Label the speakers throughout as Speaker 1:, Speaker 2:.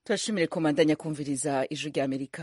Speaker 1: turashimire komandanya kumviriza ijwi rya amerika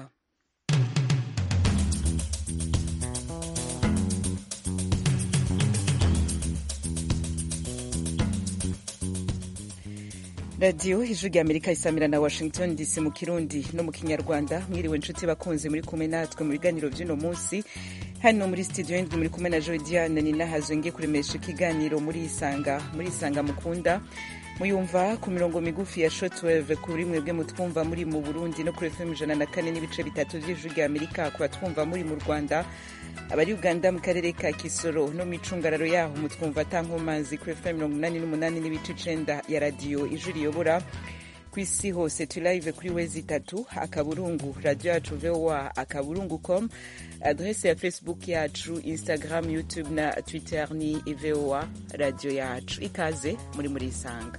Speaker 1: radiyo ijwi rya amerika isamira na washington dc mu kirundi no mu kinyarwanda mwiriwe inshuti bakunze muri kumwe natwe mu biganiro by'uno munsi hano muri studio yindi muri kumwe na jodiane ninahazwe ngiye kuremesha ikiganiro muri isanga muri isanga mukunda muyumva ku mirongo migufi ya shotweve kuri mwebwe mutwumva muri mu burundi no kuri fm ijana na kane n'ibice bitatu by'ijwi rya amerika ku batwumva muri mu rwanda abari uganda mu karere ka kisoro no mu icungararo yaho mutwumva atankomazi kuri fm mirongo inani n'umunani n'ibice icenda ya radiyo ijwi riyobora ku isi hose turi live kuri wezi itatu akaburungu radiyo yacu voa akaburungu com adrese ya facebook yacu instagram youtube na twitter ni voa radiyo yacu ikaze muri muri isanga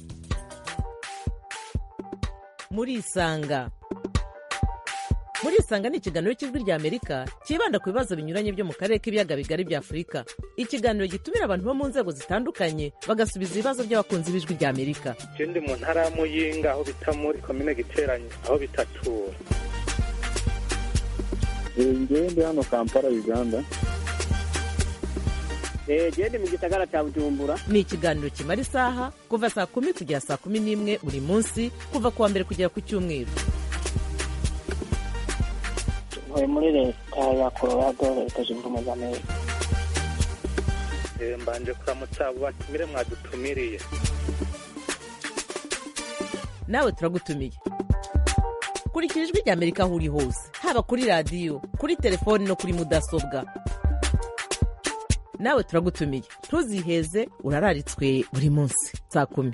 Speaker 2: muri isanga muri isanga ni ikiganiro cy'ijwi rya amerika cyibanda ku bibazo binyuranye byo mu karere k'ibiyaga bigari bya afurika ikiganiro gitumira abantu bo mu nzego zitandukanye bagasubiza ibibazo by'abakunzi b'ijwi rya amerika
Speaker 3: je ndi mu ntara ya muyinga aho bita muri komine giteranye aho bitatura
Speaker 4: ngewe ndi hano kampala uganda
Speaker 5: gende mu gisagara cya bujumbura
Speaker 2: ni ikiganiro kimara isaha kuva saa kumi kugera saa kumi n'imwe buri munsi kuva ku wa mbere kugera ku cyumweru
Speaker 5: ntuye muri leta ya colorado leta zunze ubumwe za amerika
Speaker 3: Eh, mbanje kuramutsa abo batumire mwadutumiriye
Speaker 2: nawe turagutumiye kurikira ijwi rya amerika aho uri hose haba kuri radiyo kuri telefoni no kuri mudasobwa nawe turagutumiye ntuziheze urararitswe buri munsi saa kumi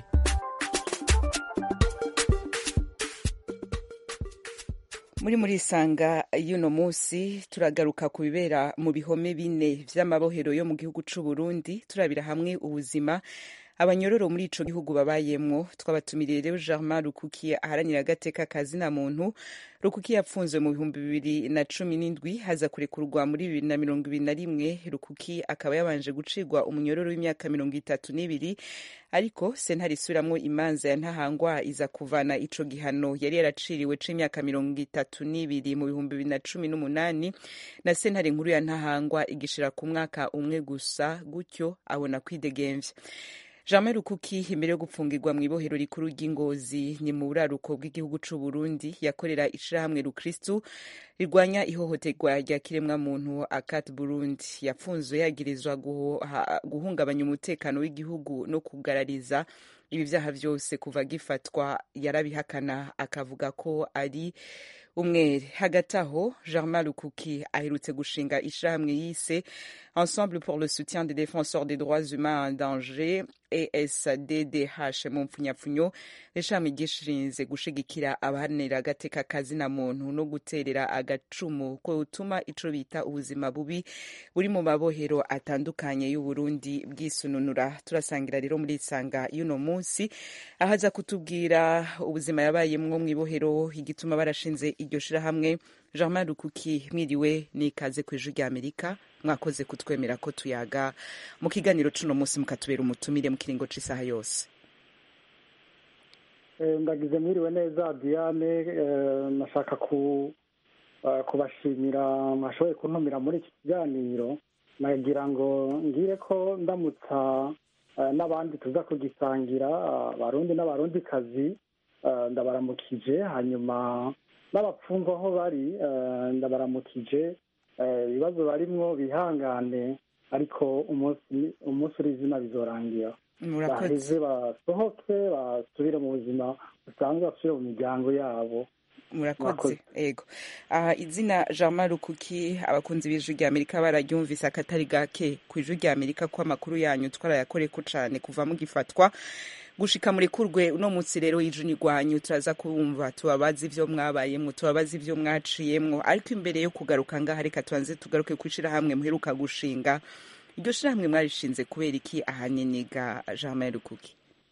Speaker 1: muri muri isanga y'uno munsi turagaruka ku bibera mu bihome bine vy'amabohero yo mu gihugu c'u Burundi turabira hamwe ubuzima abanyororo muri ico gihugu babayemwo twabatumiriye rero Germain Rukuki aharanira agateka kazina muntu Rukuki yapfunzwe mu bihumbi bibiri na cumi n'indwi haza kurekurwa muri bibiri na mirongo ibiri na rimwe Rukuki akaba yabanje gucirwa umunyororo w'imyaka mirongo itatu n'ibiri ariko sentare isubiramwo imanza ya ntahangwa iza kuvana ico gihano yari yaraciriwe c'imyaka mirongo itatu n'ibiri mu bihumbi bibiri na cumi n'umunani na sentare nkuru ya ntahangwa igishira ku mwaka umwe gusa gutyo abona kwidegemvya Jean Rukuki imbere yo gupfungirwa mu ibohero rikuru ry'Ingozi ni mu buraruko bw'igihugu c'u Burundi yakorera ishirahamwe Rukristu rirwanya ihohoterwa rya kiremwa muntu akat Burundi yapfunzwe yagirizwa guha- guhungabanya umutekano w'igihugu no kugarariza ibi vyaha vyose kuva gifatwa yarabihakana akavuga ko ari umwere hagati aho Germain Rukuki aherutse gushinga ishirahamwe yise Ensemble pour le soutien des défenseurs des droits humains en danger ESDDH mu mpfunyapfunyo ishami gishinze gushigikira abaharanira agateka kazina muntu no guterera agacumu ko gutuma ico bita ubuzima bubi buri mu mabohero atandukanye y'u Burundi bwisununura turasangira rero muri isanga y'uno munsi ahaza kutubwira ubuzima yabayemwo mu ibohero igituma barashinze iryo shirahamwe Germain Rukuki mwiriwe nikaze ku ijwi rya Amerika mwakoze kutwemera ko tuyaga mu kiganiro cuno munsi mukatubera umutumire mu kiringo c'isaha yose
Speaker 6: Eh, ndagize mwiriwe neza diane eh, nashaka ku eh, kubashimira mwashoboye kuntumira muri iki kiganiro nagira ngo ngire ko ndamutsa eh, n'abandi tuza kugisangira ah, abarundi n'abarundikazi eh, ndabaramukije hanyuma n'abapfungwa aho bari eh, ndabaramukije eh, ibibazo barimwo bihangane ariko umunsi umunsi uri izina bizorangira
Speaker 1: murakoze
Speaker 6: baheze basohoke basubire mu buzima busanzwe basubire mu miryango yabo
Speaker 1: murakoze
Speaker 6: Murakoze.
Speaker 1: ego aha izina Germain Rukuki abakunzi b'ijwi rya Amerika bararyumvise akatari gake ku ijwi rya Amerika ko amakuru yanyu twarayakoreko cane kuva mugifatwa gushika muri kurwe uno munsi rero y'ijuni rwanyu turaza kubumva tubabaza ivyo mwabayemwo tubabaza ivyo mwaciyemwo ariko imbere yo kugaruka ngaha reka tubanze tugaruke kw'ishirahamwe muheruka gushinga iryo shirahamwe mwarishinze kubera iki ahanini ga Germain Rukuki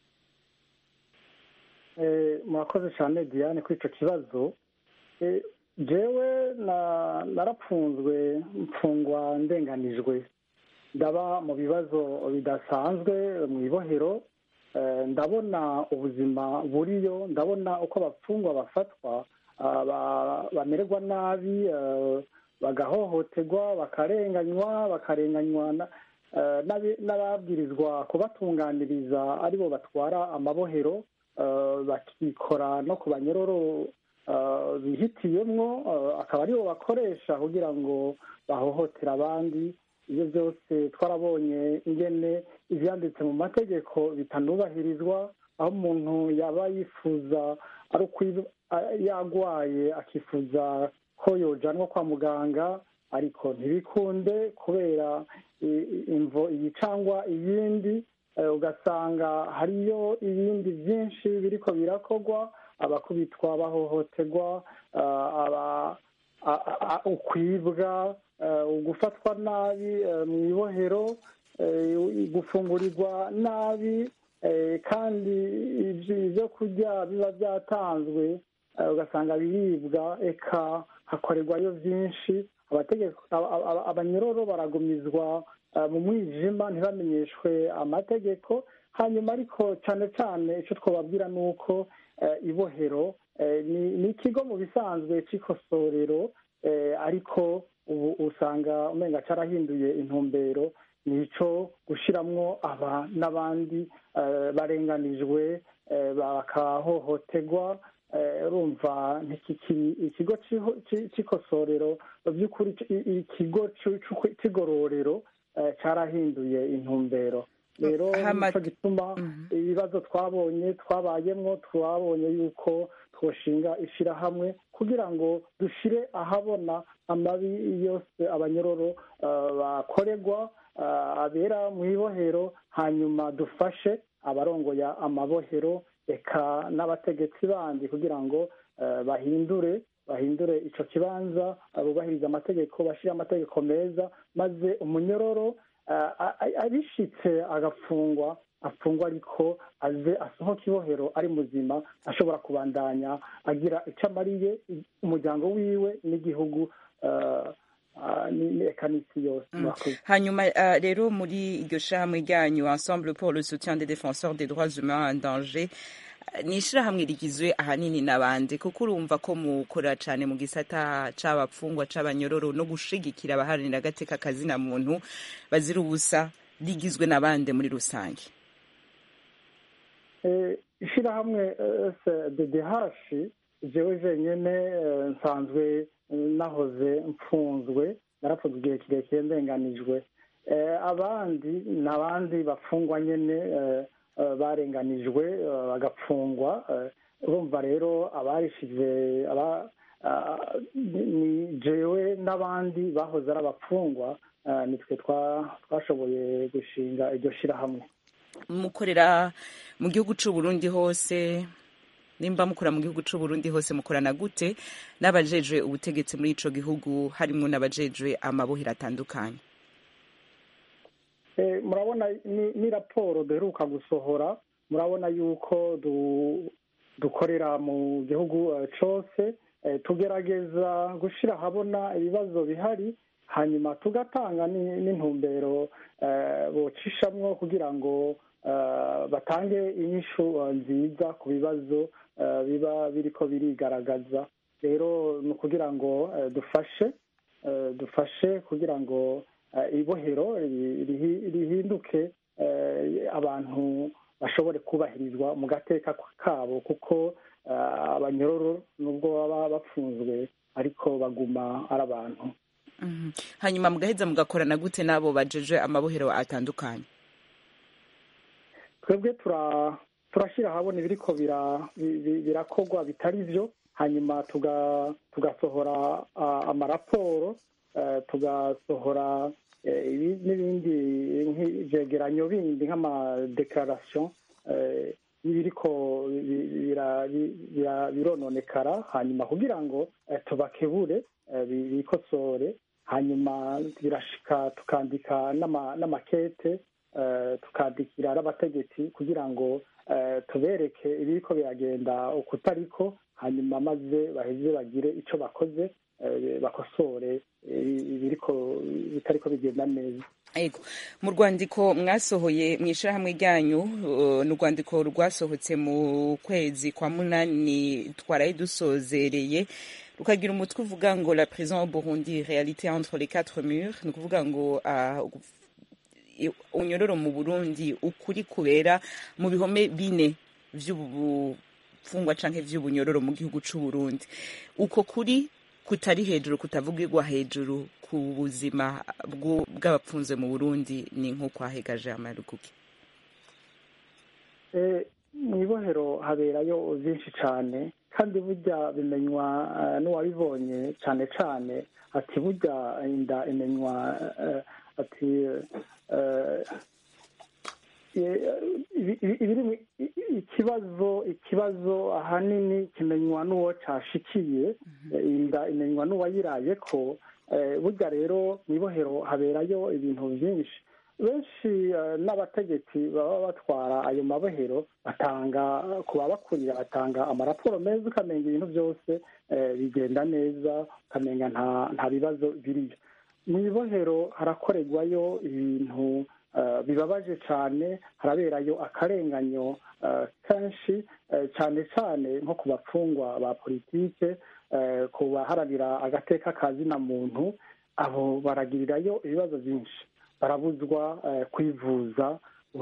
Speaker 6: Eh, murakoze cyane diane kuri ico kibazo Eh, jewe na- narapfunzwe mfungwa ndenganijwe ndaba mu bibazo bidasanzwe mu ibohero eh, ndabona ubuzima buriyo ndabona uko abapfungwa bafatwa ah, ba- bamererwa nabi eh, bagahohoterwa bakarenganywa bakarenganywa na- eh, n'abi- n'ababwirizwa kubatunganiriza aribo batwara amabohero eh, bakikora no ku banyororo eh, bihitiyemwo eh, akaba aribo bakoresha kugira ngo bahohotera abandi ibyo byose twarabonye ingene ibyanditse mu mategeko bitanubahirizwa aho umuntu yaba yifuza ari ukwi- a- yagwaye akifuza ko yojanwa kwa muganga ariko ntibikunde kubera i- i- imvo iyi cangwa iyindi eh, ugasanga hariyo ibindi byinshi biriko birakorwa abakubitwa bahohoterwa ah, aba a- a- ukwibwa eh, ugufatwa nabi eh, mu ibohero eh, gufungurirwa nabi eh, kandi ibyo ibyo kurya biba byatanzwe eh, ugasanga biribwa eka hakorerwayo byinshi abategeko aba- aba- abanyororo baragumizwa eh, mu mwijima ntibamenyeshwe amategeko hanyuma ariko cyane cyane icyo twababwira ni uko eh, ibohero eh, ni ni ikigo mu bisanzwe cy'ikosorero eh, ariko ubu usanga umenga cyarahinduye intumbero ni icyo gushyiramo aba n'abandi eh, barenganijwe eh, bakahohoterwa eh, urumva ntikikiri ikigo cy'iho- cy'i- cy'ikosorero mu by'ukuri i- ikigo cy'u- cy'u- cy'igororero eh, cyarahinduye intumbero rero
Speaker 1: Hama-
Speaker 6: nicyo gituma
Speaker 1: Mhm.
Speaker 6: ibibazo twabonye twabayemo twabonye yuko twoshinga ishyirahamwe kugira ngo dushyire ahabona amabi yose abanyororo eh, bakorerwa eh, abera mu ibohero hanyuma dufashe abarongoye amabohero eka n'abategetsi bandi kugira ngo eh, bahindure bahindure ico kibanza eh, bubahirize amategeko bashyire amategeko meza maze umunyororo eh, a- a- abishitse agafungwa afungwa ariko aze asohoka ibohero ari muzima ashobora kubandanya agira icyo amariye umuryango wiwe n'igihugu eh, ah, ni- ni- eka n'isi yose murakoze
Speaker 1: hanyuma uh, rero muri iryo shirahamwe ryanyu ensemble pour le soutien des défenseurs des droits humains en danger uh, ni ishirahamwe rigizwe ahanini n'abandi kuko urumva ko mukora cane mu gisata c'abapfungwa c'abanyororo no gushigikira abaharanira agateka kazina muntu bazira ubusa rigizwe n'abandi muri rusange
Speaker 6: Eh, ishirahamwe ddh jewe jenyene eh, nsanzwe eh, nahoze mfunzwe narapfuze igihe kirekire ndenganijwe Eh, abandi ni abandi bafungwa nyene eh, eh, barenganijwe eh, bagapfungwa Eh, urumva rero abarishize aba ah, ni- ni jewe n'abandi bahoze ari abapfungwa eh, nitwe twa- twashoboye gushinga iryo shirahamwe
Speaker 1: mukorera mu gihugu c'u Burundi hose nimba mukora mu gihugu c'u Burundi hose mukorana gute n'abajejwe ubutegetsi muri ico gihugu harimwo n'abajejwe amabohero atandukanye
Speaker 6: Eh, murabona ni, ni raporo duheruka gusohora murabona yuko du, dukorera mu gihugu eh, cose eh, tugerageza gushira ahabona ibibazo bihari hanyuma tugatanga ni- n'intumbero eh, bocishamwo kugira ngo eh, batange inyishu eh, nziza ku bibazo eh, biba biriko birigaragaza rero ni ukugira ngo eh, dufashe eh, dufashe kugira ngo eh, ibohero ri- rihi- rihinduke eh, abantu bashobore kubahirizwa mu gateka kabo kuko eh, abanyororo nubwo baba bafunzwe ariko baguma ari abantu
Speaker 1: Mhm. hanyuma mugaheza mugakorana gute n'abo bajejwe amabohero atandukanye
Speaker 6: twebwe tura turashyira ahabona ibiriko bira- bi- bi- birakorwa bitari byo hanyuma tuga- tugasohora ah, amaraporo eh, tugasohora eh, ibi- n'ibindi nk'ivyegeranyo bindi nk'amadekararasiyo y'ibiriko bi- bira- bi- bira- birononekara hanyuma kugira ngo eh, tubakebure eh, bi- bikosore hanyuma birashika tukandika n'ama- n'amakete eh, tukandikira n'abategetsi kugira ngo eh, tubereke ibiriko biragenda ukutariko hanyuma maze baheze bagire ico bakoze eh, bakosore eh, ibiriko bitariko bigenda neza
Speaker 1: Ego mu rwandiko mwasohoye mu ishyirahamwe ryanyu uh, ni urwandiko rwasohotse mu kwezi kwa munani twaraye dusozereye rukagira umutwe uvuga ngo la prison au Burundi réalité entre les quatre murs ni ukuvuga ngo uh, unyororo mu Burundi ukuri kubera mu bihome bine vy'ubufungwa canke vy'ubunyororo mu gihugu c'u Burundi uko kuri kutari hejuru kutavugirwa hejuru ku buzima bw'abapfunze mu burundi ni nk'uko hahegaje amaruguke
Speaker 6: mu ibohero haberayo byinshi cyane kandi burya bimenywa n'uwabibonye cyane cyane ati burya inda imenywa ati ikibazo ikibazo ahanini kimenywa n'uwo cyashikiye inda imenywa n'uwayiraye ko burya rero mu ibohero haberayo ibintu byinshi benshi n'abategetsi baba batwara ayo mabohero batanga ku babakurira batanga amaraporo meza ukamenya ibintu byose bigenda neza ukamenya nta bibazo biriyo mu ibohero harakorerwayo ibintu bibabaje cyane haraberayo akarenganyo kenshi cyane cyane nko ku bapfungwa ba politike ku baharanira agateka ka zina muntu abo baragirirayo ibibazo byinshi barabuzwa kwivuza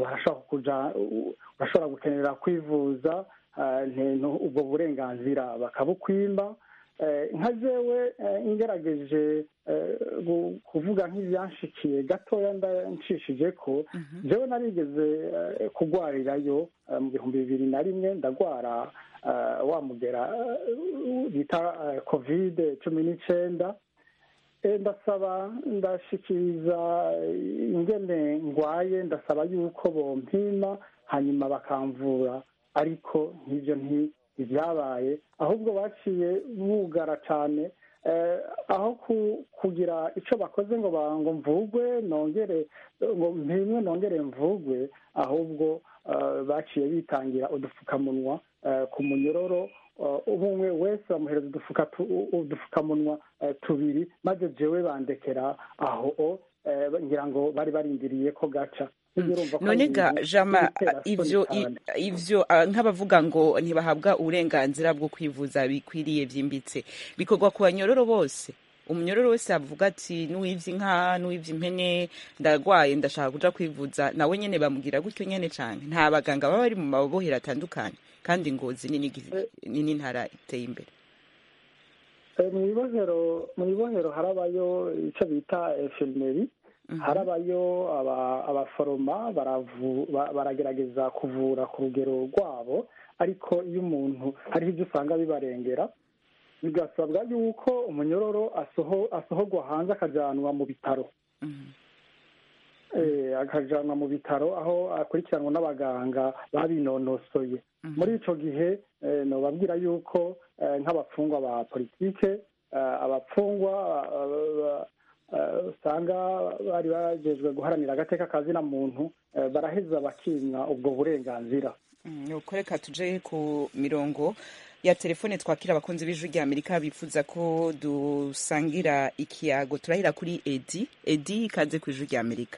Speaker 6: urashobora gukenera kwivuza ubwo burenganzira bakabukwima nka jewe ngerageje kuvuga nk'ibyanshikiye gatoya nshishije ko jewe narigeze kugwarirayo mu bihumbi bibiri na rimwe ndagwara wa mugera bita kovide cumi n'icyenda ndasaba ndashikiriza ingene ngwaye ndasaba yuko bompima hanyuma bakamvura ariko nk'ibyo ntibyabaye ahubwo baciye bugara cyane aho kugira icyo bakoze ngo ngo mvugwe nongere ngo mpimwe nongere mvugwe ahubwo baciye bitangira udupfukamunwa ku munyororo umwe wese bamuhereza udupfukamunwa tubiri maze jewe bandekera aho ngira ngo bari barindiriye ko gaca
Speaker 1: none ga jama ivyo ivyo nk'abavuga ngo ntibahabwa uburenganzira bwo kwivuza bikwiriye byimbitse bikorwa ku banyororo bose umunyororo wese avuga ati n'uwivye inka n'uwivye impene ndarwaye ndashaka kuja kwivuza nawe nyene bamubwira gutyo nyene cane nta baganga baba bari mu mabohero atandukanye kandi ngozi ni n'intara iteye imbere
Speaker 6: mu ibohero mu ibohero harabayo ico bita infirmerie harabayo abaforoma baragerageza kuvura ku rugero rwabo ariko iyo umuntu hariho ibyo usanga bibarengera bigasabwa yuko umunyororo asohorwa hanze akajyanwa mu bitaro akajyanwa mu bitaro aho akurikiranwa n'abaganga babinonosoye muri icyo gihe nababwira yuko nk'abafungwa ba politike abafungwa usanga bari bagejwe guharanira agateka ka zina muntu baraheza bakimwa ubwo burenganzira
Speaker 1: nuko reka tuje ku mirongo ya telefone twakira abakunzi b'ijwi rya amerika bifuza ko dusangira ikiyago turahera kuri edi edi ikaze ku ijwi rya amerika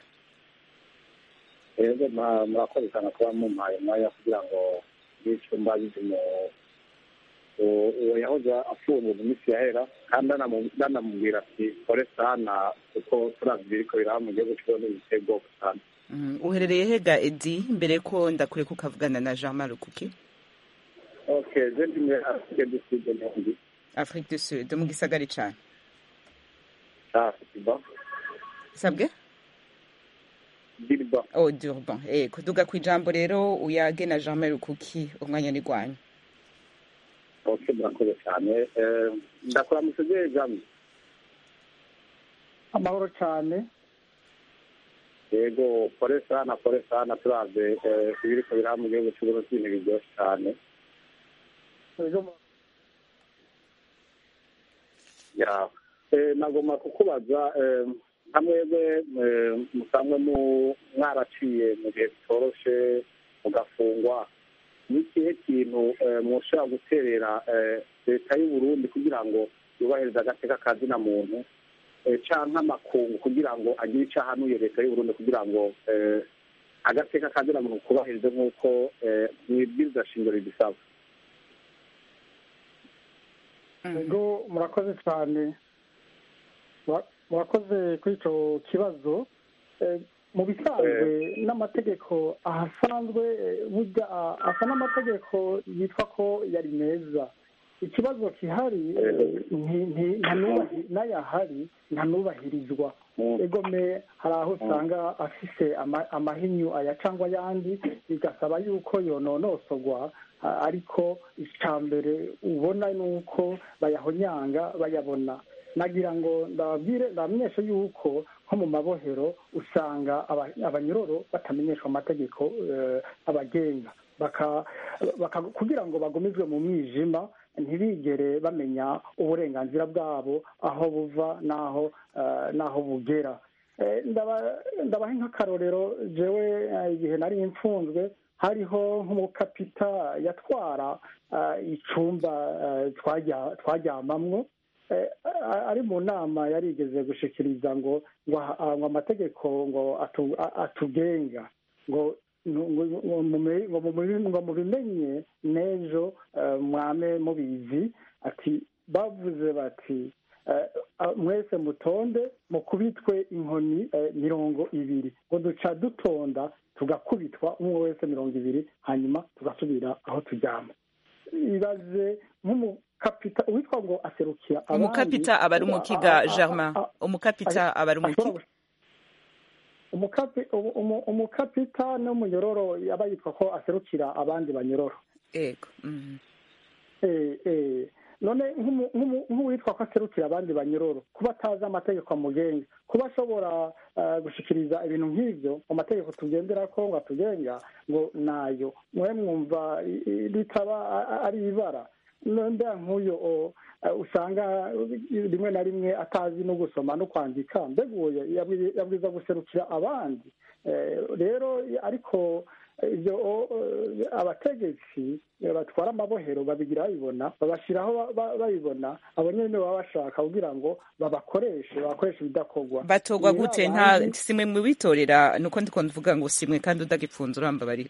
Speaker 4: rero murakoze cyane kuba mumpaye umwanya kugira ngo n'icumba bizimo uwo yahoze afunze mu minsi yahera kandi anamubwira ati kore sana kuko turavye biriko biraba mu gihugu c'uburundi biteye ubwoko sana
Speaker 1: uherereye hega edi mbere ko ndakureka ukavugana na jean marukuki
Speaker 4: ok je ndi muri afrique du sud ntundi
Speaker 1: afrique du sud mu gisagari cane
Speaker 4: ah diba
Speaker 1: sabwe
Speaker 4: dirba
Speaker 1: oh durban eh kuduga kwijambo rero uyage na jean marukuki umwanya ni gwanyu
Speaker 4: ok murakoze cyane ndakuramutse je jamwe
Speaker 6: amahoro cyane
Speaker 4: yego kore sana kore sana turavye ibiriko biraba mu gihugu c'uburundi ibintu biryoshe cane ya nagomba kukubaza nka mwebwe musanzwe mwaraciye mu gihe bitoroshe mugafungwa ni ikihe kintu mwoshobora guterera leta y'uburundi kugira ngo yubahirize agateka ka zina muntu eh, canke amakungu kugira ngo agire ico ahanuye leta y'uburundi kugira ngo eh, agateka kazira muntu kubahirize nk'uko eh, mwibwiriza shingiro ribisaba
Speaker 6: ego murakoze cyane Mura- murakoze kuri icyo kibazo Eh, mu bisanzwe n'amategeko ahasanzwe eh, burya ah, asa n'amategeko yitwa ko yari meza ikibazo gihari eh, nti- nti- ntanubahi- n'ayahari ntanubahirizwa egome hari aho usanga afise ama- amahinyu aya cyangwa ayandi bigasaba yuko yononosogwa a- ariko icya mbere ubona ni uko bayahonyanga bayabona nagira ngo ndababwire ndamenyeshe yuko nko mu mabohero usanga aba- abanyororo batamenyeshwa amategeko eh, abagenga baka baka- kugira ngo bagumizwe mu mwijima ntibigere bamenya uburenganzira bwabo aho buva n'aho eh, n'aho bugera Eh, ndaba- ndabaha nk'akarorero jewe eh, igihe nari mfunzwe hariho nk'umukapita yatwara eh, icumba eh, twajya- twaryamamwo Eh, a- ari mu nama yarigeze gushikiriza ngo ngo aha- ngo amategeko ngo atu- a- atugenga ngo ngo- ngo- ngo mume- ngo mubi- ngo mubimenye n'ejo eh, mwame mubizi ati bavuze bati eh, ah, mwese mutonde mukubitwe inkoni eh, mirongo ibiri ngo duca dutonda tugakubitwa umwe wese mirongo ibiri hanyuma tugasubira aho turyama ibaze nk'umukapita uwitwa ngo aserukira abandi
Speaker 1: umukapita aba ari umukiga
Speaker 6: a- a- a-
Speaker 1: germain
Speaker 6: a-
Speaker 1: umukapita aba ari umukiga
Speaker 6: ashobora gush- umukapi- umu- umu- umukapita n'umunyororo yaba yitwa ko aserukira abandi banyororo
Speaker 1: ego mhm.
Speaker 6: Eh, eh. none nk'umu- nk'umu- nk'uwitwa ko aserukira abandi banyororo kuba atazi amategeko amugenga kuba ashobora eh, gushikiriza ibintu nk'ibyo mu mategeko tugendera ko ngo atugenga ngo nayo mwe mwumva i- i- ritaba a- a- ari ibara mbega nk'uyo o, eh, usanga rimwe na rimwe atazi no gusoma no kwandika mbega uwo yabwi- yabwiza guserukira abandi Eh, rero ariko ibyo o- o- abategetsi eh, batwara amabohero babigira babibona babashyiraho ba- ba- babibona abo nyine baba bashaka kugira ngo babakoreshe babakoreshe ibidakorwa
Speaker 1: batogwa
Speaker 6: Ni
Speaker 1: gute
Speaker 6: babandi-
Speaker 1: nta simwe mubitorera nuko ndiko ndavuga ngo simwe kandi udagipfunza urambabarira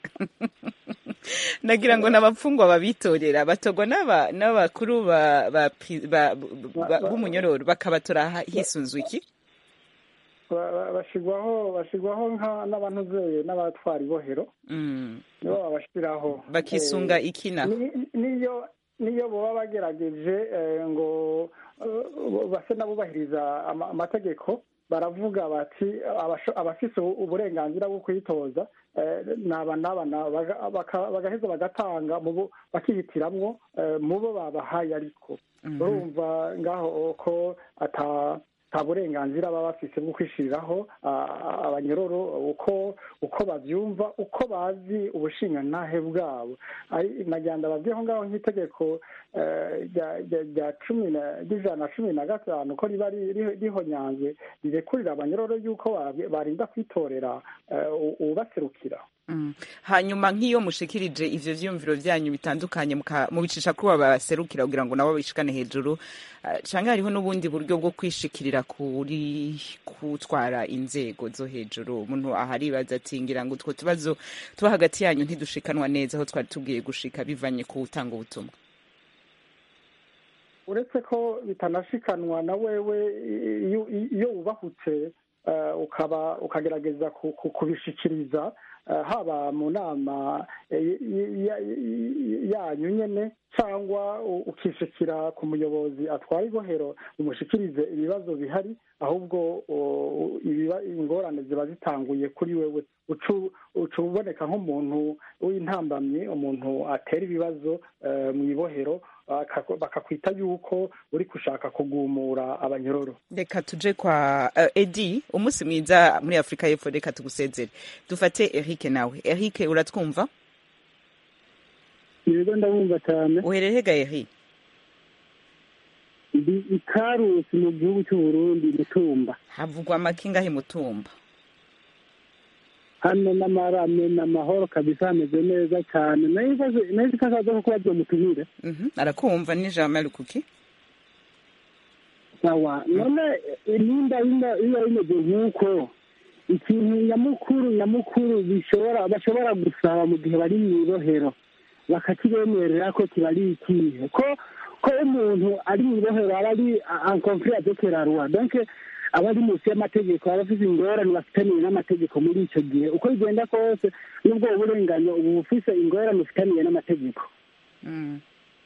Speaker 1: nagira ngo n'abapfungwa babitorera batogwa n'aba n'abakuru ba ba pi- ba- ba- b'umunyororo bakabatora ha- hisunzwe iki
Speaker 6: ba- ba- bashyirwaho bashyirwaho nka n'abantuzeyi n'abatwara ibohero
Speaker 1: Mm.
Speaker 6: nibo babashyiraho
Speaker 1: bakisunga
Speaker 6: Eh,
Speaker 1: iki naho
Speaker 6: ni- niyo niyo baba bagerageje eh, ngo eh, base n'abubahiriza ama- amategeko baravuga bati abasho- abafise uburenganzira bwo kwitoza eh, naba naba naba baga- baka- bagaheza bagatanga mu bo- bakihitiramwo eh, mu bo babahaye ariko urumva ngaho ko ata nta burenganzira baba bafise bwo kwishiriraho ah, abanyororo uko uko bavyumva uko bazi ubushingantahe bwabo Ari- nagira ndababwireho ngaho nk'itegeko eh, rya- rya- rya cumi na- ry'ijana na cumi na gatanu ko riba ri- ri- rihonyanzwe rirekurira abanyororo yuko ba- barinda kwitorera eh, u- ubaserukira
Speaker 1: Mm. hanyuma nk'iyo mushikirije ivyo vyiyumviro vyanyu bitandukanye muka- mubicisha kuri abo baserukira kugira ngo nabo bishikane hejuru eh, canke hariho n'ubundi buryo bwo kwishikirira kuri kutwara inzego zo hejuru umuntu aharibaza ati ngira ngo utwo tubazo tuba hagati yanyu ntidushikanwa neza aho twari tubwiye gushika bivanye ku gutanga ubutumwa
Speaker 6: uretse ko bitanashikanwa na wewe iyo iyo wubahutse eh, ukaba ukagerageza ku- ku- kubishikiriza eh, haba mu nama eh, y- y- y- yanyu nyene cyangwa u- ukishikira ku muyobozi atwara ibohero umushikirize ibibazo bihari ahubwo o, ibiba- ingorane ziba zitanguye kuri wewe ucu uca uboneka nk'umuntu w'intambamyi umuntu atera ibibazo eh, mu ibohero baka- bakakwita yuko uri gushaka kugumura abanyororo
Speaker 1: reka tuje kwa uh, edi umunsi mwiza muri afurika y'epfo reka tugusezere dufate eric nawe eric uratwumva
Speaker 7: yego ndabumva cyane
Speaker 1: uherereye ga eric
Speaker 7: ndi ikarusi mu gihugu cy'u Burundi mutumba
Speaker 1: havugwa amakinga he mutumba
Speaker 7: hano n'amarame n'amahoro kabisa hameze neza cyane nayo ko akaza ko kuba byomutumire
Speaker 1: Mhm, arakumva ni jean marie kuki
Speaker 7: sawa none eh, nimba bino- biba bimeze nk'uko ikintu nyamukuru nyamukuru bishobora bashobora gusaba mu gihe bari mu ibohero bakakibemerera ko kiba ari ikihe ko ko umuntu ari mu ibohero aba ari en conflit avec la loi donc aba ari munsi y'amategeko aba afite ingorane bafitaniye n'amategeko muri icyo gihe uko bigenda kose n'ubwo burenganyo uba bufise ingorane ufitaniye n'amategeko
Speaker 1: Mm.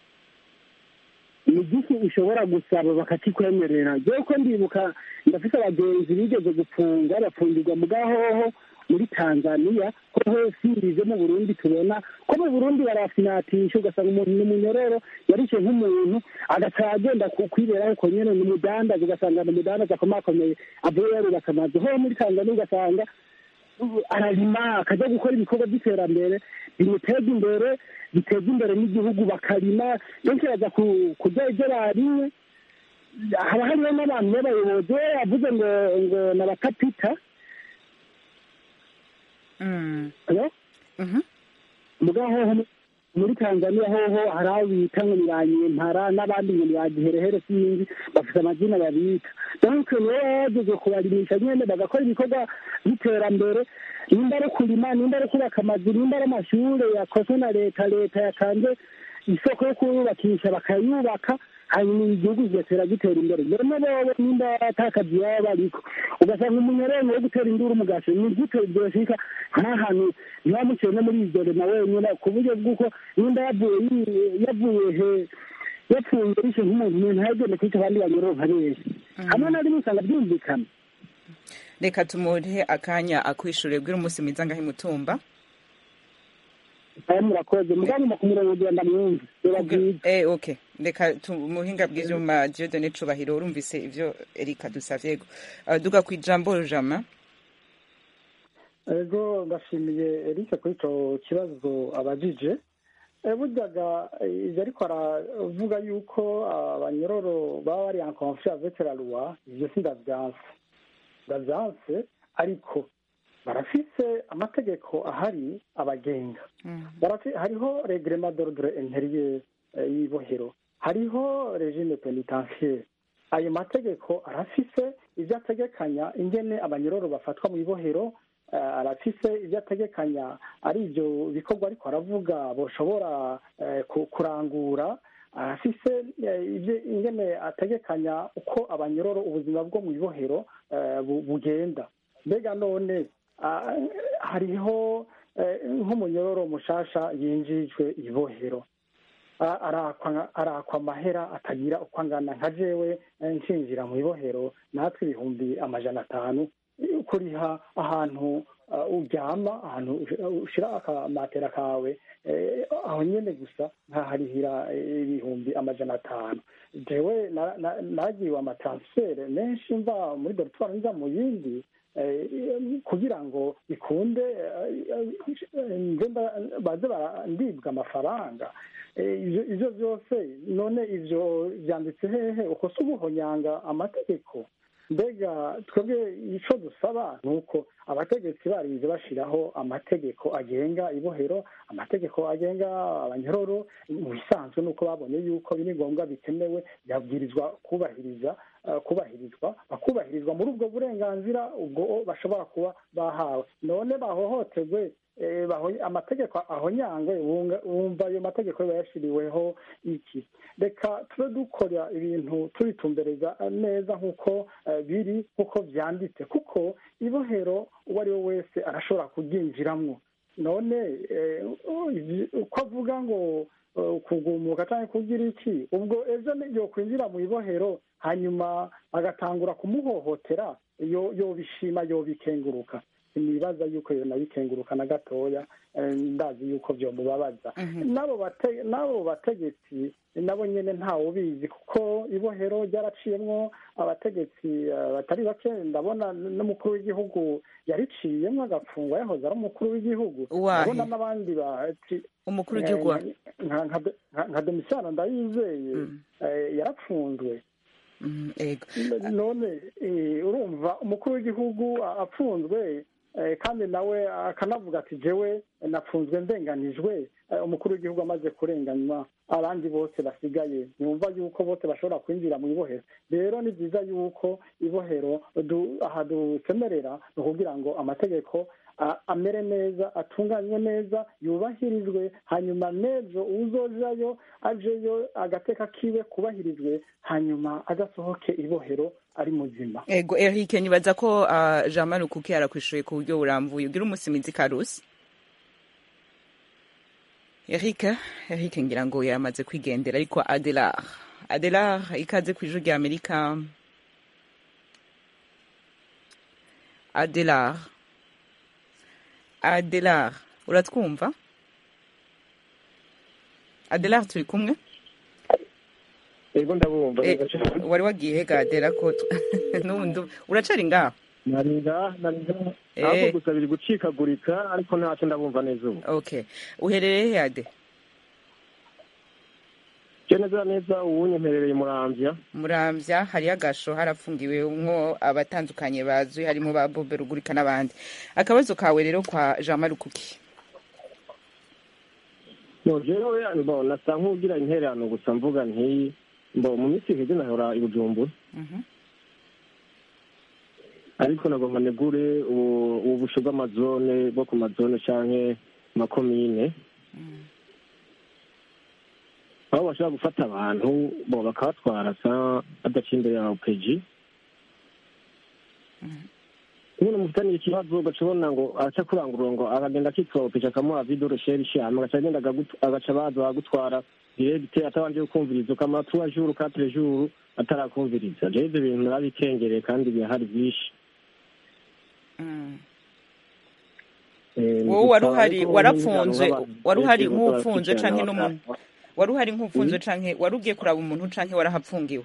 Speaker 7: ni igiki ushobora gusaba bakakikwemerera jewe ko ndibuka ndafite abagenzi bigeze gupfungwa bafungirwa mu gahoho muri tanzania hoho sirize mu burundi tubona ko mu burundi barafinatisha ugasanga umuntu ni umunyororo yarishe nk'umuntu agaca agenda ku- kwiberaho uko nyene ni umudandaza ugasanga ni umudandaza akomakomeye avuye yarubaka amazu hoho muri tanzania ugasanga ararima akajya gukora ibikorwa by'iterambere bimuteza imbere biteza imbere n'igihugu bakarima benshi baza ku- kurya ibyo barimwe haba hariho n'abantu b'abayobozi we yavuze ngo ngo ni abakapita
Speaker 1: Mm.
Speaker 7: Hello?
Speaker 1: Mhm.
Speaker 7: muga hoho muri tanzania hoho hari abo bita ngo ni ba nyempara n'abandi ngo ni ba giherehere sinzi bafite amazina babita donc nibo bageze kubarimisha nyene bagakora ibikorwa by'iterambere nimba ari kurima nimba ari kubaka amazu nimba ari amashure yakozwe na leta leta yatanze isoko yo kuyubakisha bakayubaka hanyuma igihugu kigatera gitera imbere none bobo nimba atakazi baba bariko ugasanga umunyororo wo gutera induru mugasho ni gute byoshika nk'ahantu ntibamuciye no muri iryo rema wenyine ku buryo bw'uko nimba yavuye yi- yavuye he yapfuye bishe nk'umuntu umuntu yagenda kwica abandi banyororo nka benshi hamwe na rimwe usanga byumvikana
Speaker 1: reka tumuhe akanya akwishure bwira umunsi mwiza ngaho imutumba
Speaker 7: aya murakoze muganyuma ku murongo kugira ndamwumve biba byiza
Speaker 1: eh okay reka tumuhinga bw'ivyuma Dieudonne Cubahiro urumvise ivyo Erika dusavye go uh, duga kwijambo Jama
Speaker 6: ego ndashimiye eric kuri icyo kibazo abajije Eh, buryaga eh, ivyo ariko aravuga yuko abanyororo baba bari en conflit avec la loi ivyo si ndavyanse ndavyanse ariko barafise amategeko ahari abagenga Barafi- hariho reglement d'ordre intérieur eh, y'ibohero hariho regime penitentiaire ayo mategeko arafise ivyo ategekanya ingene abanyororo bafatwa mu ibohero eh, arafise ivyo ategekanya ari ivyo bikorwa ariko aravuga boshobora eh, ku- kurangura arafise eh, ivyo ingene ategekanya uko abanyororo ubuzima bwo mu ibohero eh, bu- bugenda mbega none ah, hariho eh, nk'umunyororo mushasha yinjijwe ibohero a- arakwa arakwa amahera atagira uko angana nka jewe eh, nshinjira mu ibohero natwe ibihumbi amajana atanu eh, kuriha ahantu ah, uryama ahantu ush- ushira akamatera kawe eh, aho nyene gusa nkaharihira eh, ibihumbi amajana atanu jewe na- na- nagiwe amatransfere menshi mva muri dortoir nza mu yindi eh, kugira ngo bikunde eh, eh, nze mba- baze bara- ndibwa amafaranga Eh, ivyo ivyo byose none ivyo vyanditse hehe uko si ubuhonyanga amategeko mbega twebwe ico dusaba ni uko abategetsi barize bashiraho amategeko agenga ibohero amategeko agenga abanyororo mu bisanzwe nuko babonye yuko biri ngombwa bikenewe byabwirizwa kubahiriza eh, kubahirizwa bakubahirizwa muri ubwo burenganzira ubwo bashobora kuba bahawe none bahohoterwe eh, baho- amategeko ahonyangwe wunga- wumva ayo mategeko yashiriweho iki reka tube dukora ibintu tubitumbereza neza nk'uko eh, biri nk'uko vyanditse kuko ibohero uwo ari we wese arashobora kuryinjiramwo none eh, ivi- uko avuga ngo eh, kugumuka cyangwa kugira iki ubwo ejo yo kwinjira mu ibohero hanyuma agatangura kumuhohotera yo yobishima yobikenguruka sinibaza yuko yo nabikenguruka na gatoya eh, ndazi yuko vyomubabaza n'abo bate- n'abo bategetsi nabo nyene ntawe ubizi kuko ibohero ryaraciyemwo abategetsi eh, batari bake ndabona n'umukuru w'igihugu yariciyemwo agafungwa yahoze ari umukuru w'igihugu
Speaker 1: Uwahe?
Speaker 6: ndabona n'abandi bati
Speaker 1: umukuru w'igihugu wa-
Speaker 6: nka- nka nka- nka domisiyano ndayizeye eh, yarapfunzwe
Speaker 1: Mhm, ego
Speaker 6: none eh, urumva umukuru w'igihugu a- apfunzwe eh, kandi nawe akanavuga ati jewe napfunzwe ndenganijwe eh, umukuru w'igihugu amaze kurenganywa abandi bose basigaye ntibumva yuko bose bashobora kwinjira mu ibohero rero ni byiza yuko ibohero du- aha dusemerera ni ukugira ngo amategeko a- amere neza atunganywe neza yubahirizwe hanyuma n'ejo uzojayo ajeyo agateka kiwe kubahirizwe hanyuma agasohoke ibohero ari muzima
Speaker 1: ego Eric nibaza ko uh, Jean Marie Kuki yarakwishuye ku buryo burambuye ugira umusimizi karusi Eric Eric ngira ngo yamaze kwigendera ariko Adelar Adelar ikaze ku ijuru rya Amerika Adelar Adelar uratwumva Adelar turi kumwe
Speaker 8: ego ndabumva
Speaker 1: Eh, wari wagiye hega Adela ko tu- n'ubundi uracari ngaho
Speaker 8: narinda narinda
Speaker 1: Eh.
Speaker 8: ahubwo gusa biri gucikagurika ariko ntacyo ndabumva neza ubu
Speaker 1: okay uherereye he ade
Speaker 8: je neza neza uwunye mperereye muramvya
Speaker 1: muramvya hariyo agasho harafungiwe mwo abatandukanye bazwi harimo ba bobe rugurika n'abandi akabazo kawe rero kwa jean marie kuki
Speaker 8: no jewe mbo nasa nk'ugira intererano gusa mvuga nti mbo mu minsi iheze nahora i bujumbura
Speaker 1: Mhm.
Speaker 8: ariko nagomba negure ubu ubu busho bw'amazone bwo ku mazone canke makomine aho bashobora gufata abantu bo bakabatwara sa badaciye imbere ya opeji umuntu mufitaniye ikibazo ugaca ubona ngo araca kurangurura ngo akagenda akitwa opeji akamuha vidoro sheri shama agaca agenda agagut- agaca baza bagutwara diregite atabanje kukumviriza ukamara tuwa juru katire juru atarakumviriza rero ivyo bintu narabitengereye kandi birahari vyinshi
Speaker 1: Mm.
Speaker 8: Eh,
Speaker 1: wowe wari
Speaker 8: gusa
Speaker 1: uhari
Speaker 8: ariko
Speaker 1: warapfunzwe
Speaker 8: nk'abantu
Speaker 1: wari uhari
Speaker 8: benshi
Speaker 1: nk'upfunzwe
Speaker 8: barakurikirana
Speaker 1: canke n'umuntu
Speaker 8: baka-
Speaker 1: wari uhari nk'upfunzwe canke wari ugiye kuraba umuntu canke warahapfungiwe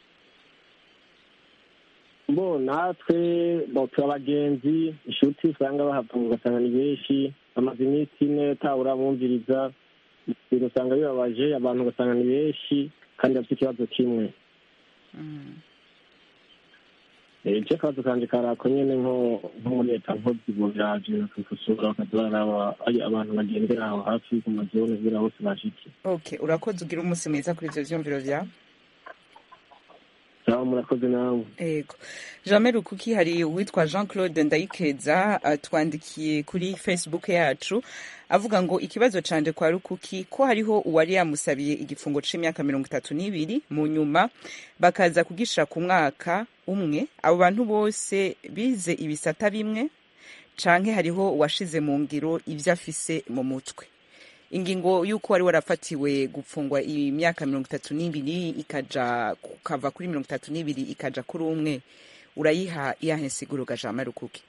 Speaker 8: bo natwe bo turi abagenzi inshuti usanga bahafunga ugasanga ni benshi bamaze iminsi ine tawe urabumviriza ibintu usanga bibabaje abantu ugasanga ni benshi kandi bafite ikibazo kimwe
Speaker 1: Mm.
Speaker 8: Eh, je akabazo kanje karako nyene nko nko muri leta nko ziburaje bakakosora bakaza baraba ari abantu bagendera aho hafi ku mazone kugira hose bashike
Speaker 1: okay urakoze ugira umunsi mwiza kuri ivyo vyumviro vyawe
Speaker 8: sawa murakoze nawe
Speaker 1: Ego. Jamel Rukuki hari uwitwa Jean Claude Ndayikeza atwandikiye kuri Facebook yacu avuga ngo ikibazo canje kwa Rukuki ko hariho uwari yamusabiye igifungo c'imyaka mirongo itatu n'ibiri mu nyuma bakaza kugisha ku mwaka umwe abo bantu bose bize ibisata bimwe canke hariho uwashize mu ngiro ivyo afise mu mutwe ingingo y'uko wari warafatiwe gupfungwa imyaka mirongo itatu n'ibiri ikaja kukava kuri mirongo itatu n'ibiri ikaja kuri umwe urayiha iyahe nsiguro gajama rukuki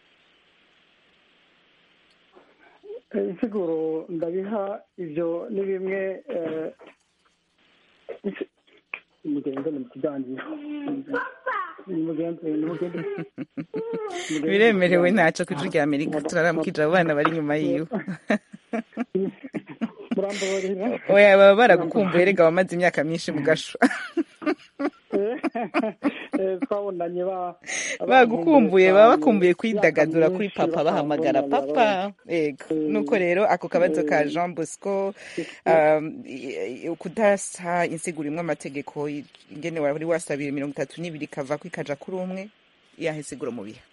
Speaker 6: Eh, insiguro ndabiha ibyo ni bimwe eh, isi- nimugende mu kiganiro nimugende nimugende
Speaker 1: biremerewe ntaco ku ijwi rya amerika turaramukije abo bana bari inyuma yiwe
Speaker 6: murambabarira
Speaker 1: oya baba baragukumbuye rega wamaze imyaka myinshi mu gasho
Speaker 6: Eh, twabonanye ba
Speaker 1: bagukumbuye
Speaker 6: cyane,
Speaker 1: baba bakumbuye
Speaker 6: imyaka
Speaker 1: kwidagadura kuri
Speaker 6: myinshi
Speaker 1: papa bahamagara
Speaker 6: batambonanye,
Speaker 1: papa ego
Speaker 6: Mm.
Speaker 1: nuko rero ako kabazo ka
Speaker 6: Mm.
Speaker 1: jean bosco um, i- i- kudasa insiguro imwe amategeko ingene wari wasabiye mirongo itatu n'ibiri kava ko ikaja kuri umwe iyahe nsiguro mu bihe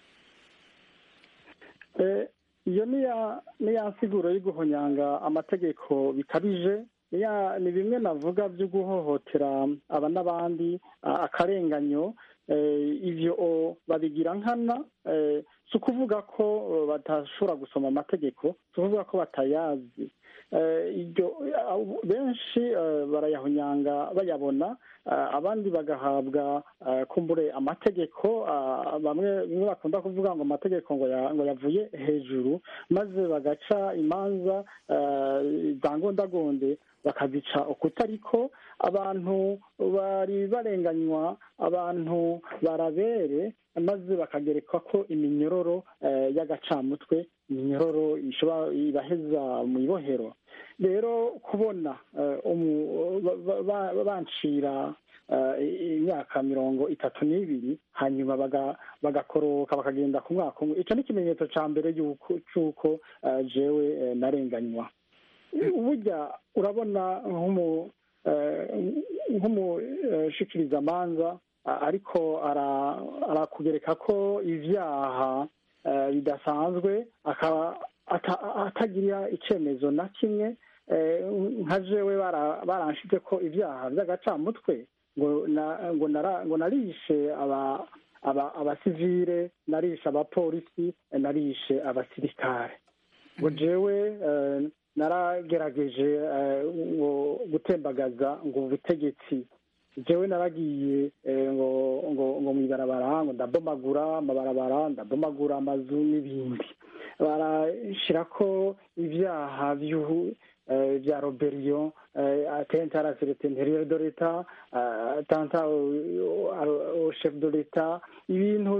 Speaker 6: Eh, iyo ni ya ni ya nsiguro yo guhonyanga amategeko bikabije ni ya- ni bimwe navuga byo guhohotera aba n'abandi a- akarenganyo eh, ivyo o, babigira nkana eh, si ukuvuga ko eh, badashobora gusoma amategeko si ukuvuga ko batayazi Eh, iryo abo- benshi eh, barayahonyanga bayabona eh, abandi bagahabwa eh, kumbure amategeko ah, bamwe bimwe bakunda kuvuga ngo amategeko ngo ya- ngo yavuye hejuru maze bagaca imanza eh, za ngondagonde bakazica ukutariko abantu bari barenganywa abantu barabere maze bakagerekwa ko iminyororo eh, y'agacamutwe iminyororo ishobora ibaheza mu ibohero rero kubona eh, umu- ba- ba- ba- bancira eh, imyaka mirongo itatu n'ibiri hanyuma baga- bagakoroka bakagenda ku mwaka umwe ico ni ikimenyetso ca mbere y'uko c'uko eh, jewe eh, narenganywa burya urabona nk'umu nk'umushikirizamanza ariko arakugereka ko ibyaha bidasanzwe atagira icyemezo na kimwe nka jewe baranshize ko ibyaha by'agacamutwe ngo narishe abasivire narishe abapolisi narishe abasirikare ngo jewe naragerageje ngo gutembagaza ngo ubutegetsi jewe naragiye ngo ngo ngo mu ibarabara ngo ndabomagura amabarabara ndabomagura amazu n'ibindi barashyira ko ibyaha bya roberiyo atenta la sécurité intérieure de l'état atenta au chef de l'état ibintu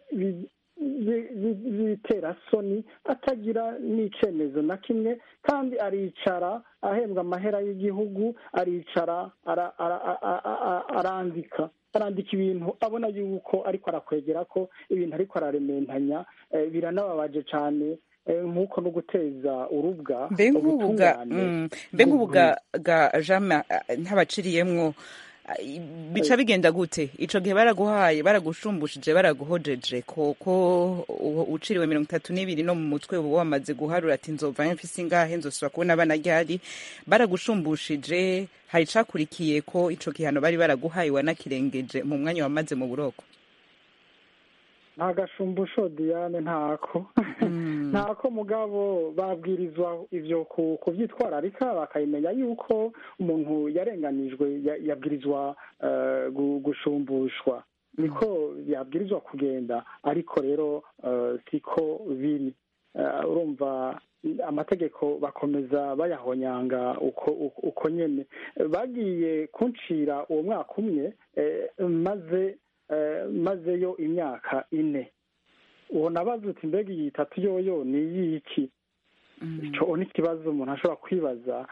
Speaker 6: biterasoni atagira n'icyemezo na kimwe kandi aricara ahembwa amahera y'igihugu aricara arandika arandika ibintu abona yuko ariko arakwegera ko ibintu ariko ararementanya biranababaje cyane nk'uko no guteza urubwa
Speaker 1: mbe nk'ubuga ga jama ntabaciriyemwo bica bigenda gute ico gihe baraguhaye baragushumbushyije baraguhojeje koko uciriwe mirongo itatu n'ibiri no mu mutwe uba wamaze guharura ati nzova mfise ingahe nzosubira kubona abana ryari baragushumbushyije hari icakurikiye ko ico gihano bari baraguhaye wanakirengeje mu mwanya wamaze mu buroko
Speaker 6: nta gashumbusho diane ntako ntako mugabo babwirizwa ivyo kuvyitwararika bakabimenya yuko umuntu yarenganijwe yabwirizwa gushumbushwa niko yabwirizwa kugenda ariko rero siko biri urumva amategeko bakomeza bayahonyanga uko uko nyene bagiye kuncira uwo mwaka umwe maze mazeyo imyaka ine uwo nabaza uti mbega iyi itatu yoyo ni iyiki icyo ni ikibazo umuntu ashobora kwibaza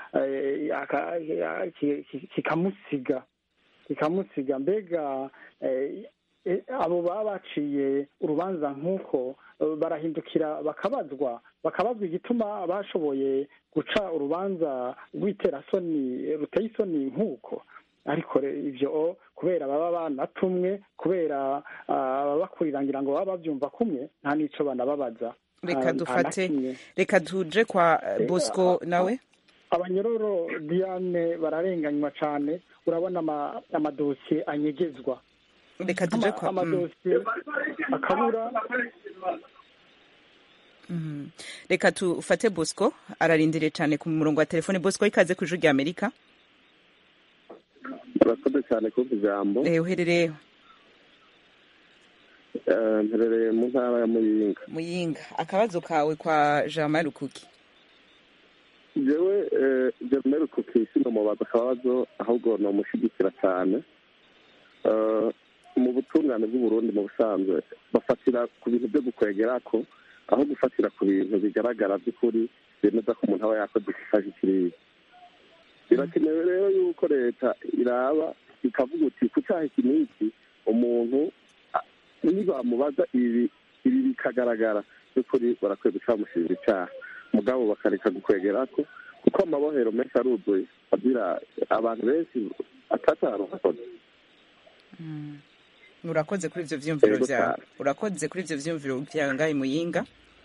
Speaker 6: kikamusiga kikamusiga mbega abo baba baciye urubanza nk'uko barahindukira bakabazwa bakabazwa igituma bashoboye guca urubanza rw'iterasoni ruteye isoni nk'uko ariko ibyo kubera baba banatumwe kubera bakurirangira ngo baba babyumva kumwe nta n'icyo banababaza
Speaker 1: reka dufate reka tuje kwa bosco nawe
Speaker 6: abanyororo diane bararenganywa cyane urabona amadosiye anyegezwa
Speaker 1: reka tuje kwa
Speaker 6: amadosiye akabura
Speaker 1: reka tufate bosco ararindiriye cyane ku murongo wa telefone bosco ikaze ku ijuru rya amerika
Speaker 9: urakoze cyane kuba ijambo
Speaker 1: uherereye
Speaker 9: mperereye mu ntara ya muyinga
Speaker 1: muyinga akabazo kawe kwa jean marie rukuki
Speaker 9: jewe jean marie rukuki sinomubaza akabazo ahubwo namushyigikira cyane mu butungane bw'uburundi mu busanzwe bafatira ku bintu byo gukwegera ko aho gufatira ku bintu bigaragara by'ukuri bemeza ko umuntu aba yakoze ikisaje kiriya birakenewe rero yuko leta iraba ikavuga uti ku cyaha iki n'iki umuntu nibamubaza ibi ibi bikagaragara by'ukuri barakwiye gucamushirira icyaha mugabo bakareka gukwegera ko kuko amabohero menshi aruzuye agira abantu benshi atacyaha bakoze
Speaker 1: urakoze kuri ibyo byiyumviro byawe urakoze kuri ibyo byiyumviro byawe ngaho muyinga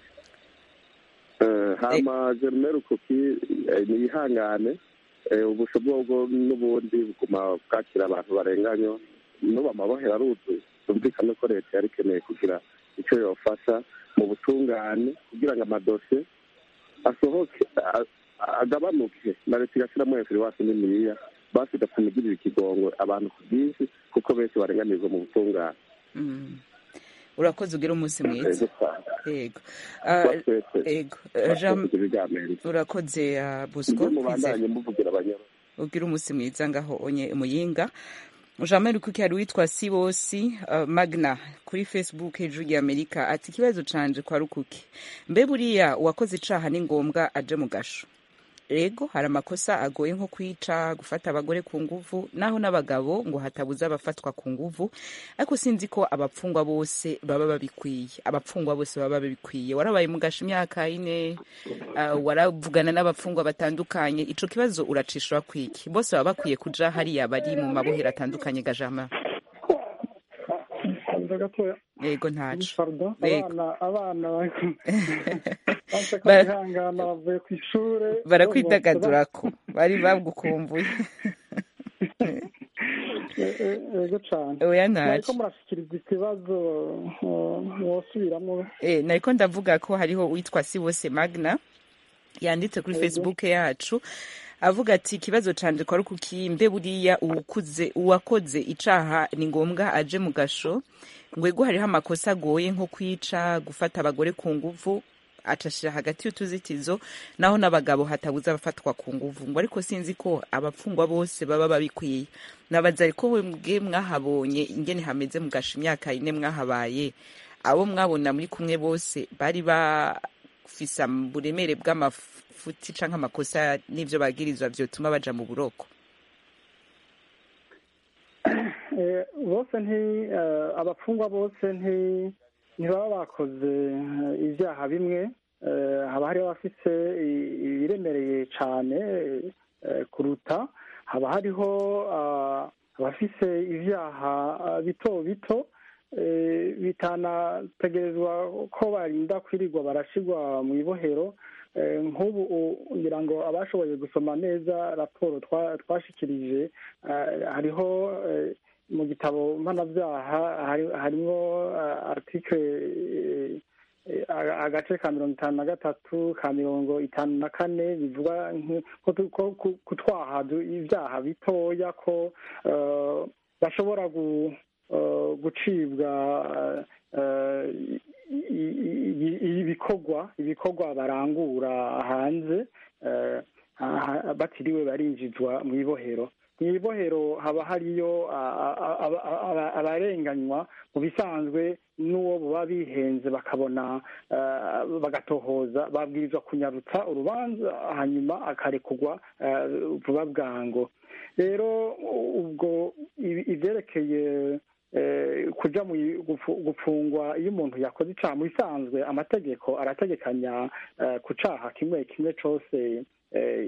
Speaker 9: hama jerumere kuki niyihangane ubusho bwo n'ubundi buguma bwakira abantu barenganywa n'ubu amabohero aruzuye byumvikane ko leta yari ikeneye kugira icyo yofasha mu butungane kugira ngo amadosiye asohoke agabanuke na leta igashyiramo hejuru iwacu n'imiriya basi igatuma igirira ikigongo abantu ku bwinshi kuko benshi barenganizwa mu butungane
Speaker 1: urakoze ugira umunsi mwiza yego yego urakoze busco ugira umunsi mwiza ngaho onye muyinga jean marie kuki hari uwitwa sibosi magna kuri facebook hejuru ya amerika ati ikibazo canje kwa rukuki mbe buriya uwakoze icaha ni ngombwa aje mu gasho ego hari amakosa agoye nko kwica gufata abagore ku nguvu naho n'abagabo ngo hatabuze abafatwa ku nguvu ariko sinzi ko abapfungwa bose baba babikwiye abapfungwa bose baba babikwiye warabaye mugasha imyaka ine uh, waravugana n'abapfungwa batandukanye ico kibazo uracishura kwiki bose baba bakwiye kuja hariya bari mu mabohero atandukanye gajama
Speaker 6: Kwanza gatoya
Speaker 1: yego ntaco
Speaker 6: pardon
Speaker 1: Yego.
Speaker 6: abana abana bari- banse
Speaker 1: Ba-
Speaker 6: kwihangana bavuye ku ishure
Speaker 1: barakwidagadurako bari bagukumbuye
Speaker 6: E- e- yego cane
Speaker 1: oya
Speaker 6: nariko
Speaker 1: ntaco
Speaker 6: murashikiriza ikibazo uh, mwosubiramo
Speaker 1: Eh, nariko ndavuga ko hariho uwitwa Sibose Magna yanditse kuri
Speaker 6: Yego.
Speaker 1: Facebook yacu avuga ati ikibazo canje kwari kukimbe buriya uwukuze uwakoze icaha ni ngombwa aje mu gasho ngwego hariho amakosa agoye nko kwica gufata abagore ku nguvu acashira hagati y'utuzitizo naho n'abagabo hatabuze abafatwa ku nguvu ngo ariko sinzi ko abapfungwa bose baba babikwiye nabaza ariko mwebwe mwahabonye ingene hameze mugasha imyaka ine mwahabaye abo mwabona muri kumwe bose bari bafise uburemere bw'amafuti canke amakosa n'ivyo bagirizwa vyotuma baja mu buroko
Speaker 6: Eh, bose nti eh, abapfungwa bose nti ntibaba bakoze eh, ivyaha bimwe Eh, haba hariho abafise i- ibiremereye cane eh, kuruta haba hariho ah, abafise ivyaha ah, bito bito eh, bitanategerezwa ko barinda kwirirwa barashirwa mu ibohero Eh, nk'ubu u- ngira ngo abashoboye gusoma neza raporo twa- twashikirije eh, hariho eh, mu gitabo mpanabyaha hari- harimwo eh, article eh, eh, aga- agace ka mirongo itanu na gatatu ka mirongo itanu na kane bivuga nk- ko tu- ko ku- kutwaha du- ibyaha bitoya ko eh, bashobora gu- eh, gucibwa eh, i- i- i- ibikorwa ibikorwa barangura hanze eh, ha- batiriwe barinjizwa mu ibohero mu ibohero haba hariyo a- a- a- a- a- abarenganywa mu bisanzwe n'uwo baba bihenze bakabona eh, bagatohoza babwirizwa kunyarutsa urubanza hanyuma akarekurwa eh, vuba bwango rero ubwo ibi- ivyerekeye eh, kuja mu i- gufu- gupfungwa iyo umuntu yakoze icaha mu bisanzwe amategeko arategekanya eh, ku caha kimwe kimwe cose eh,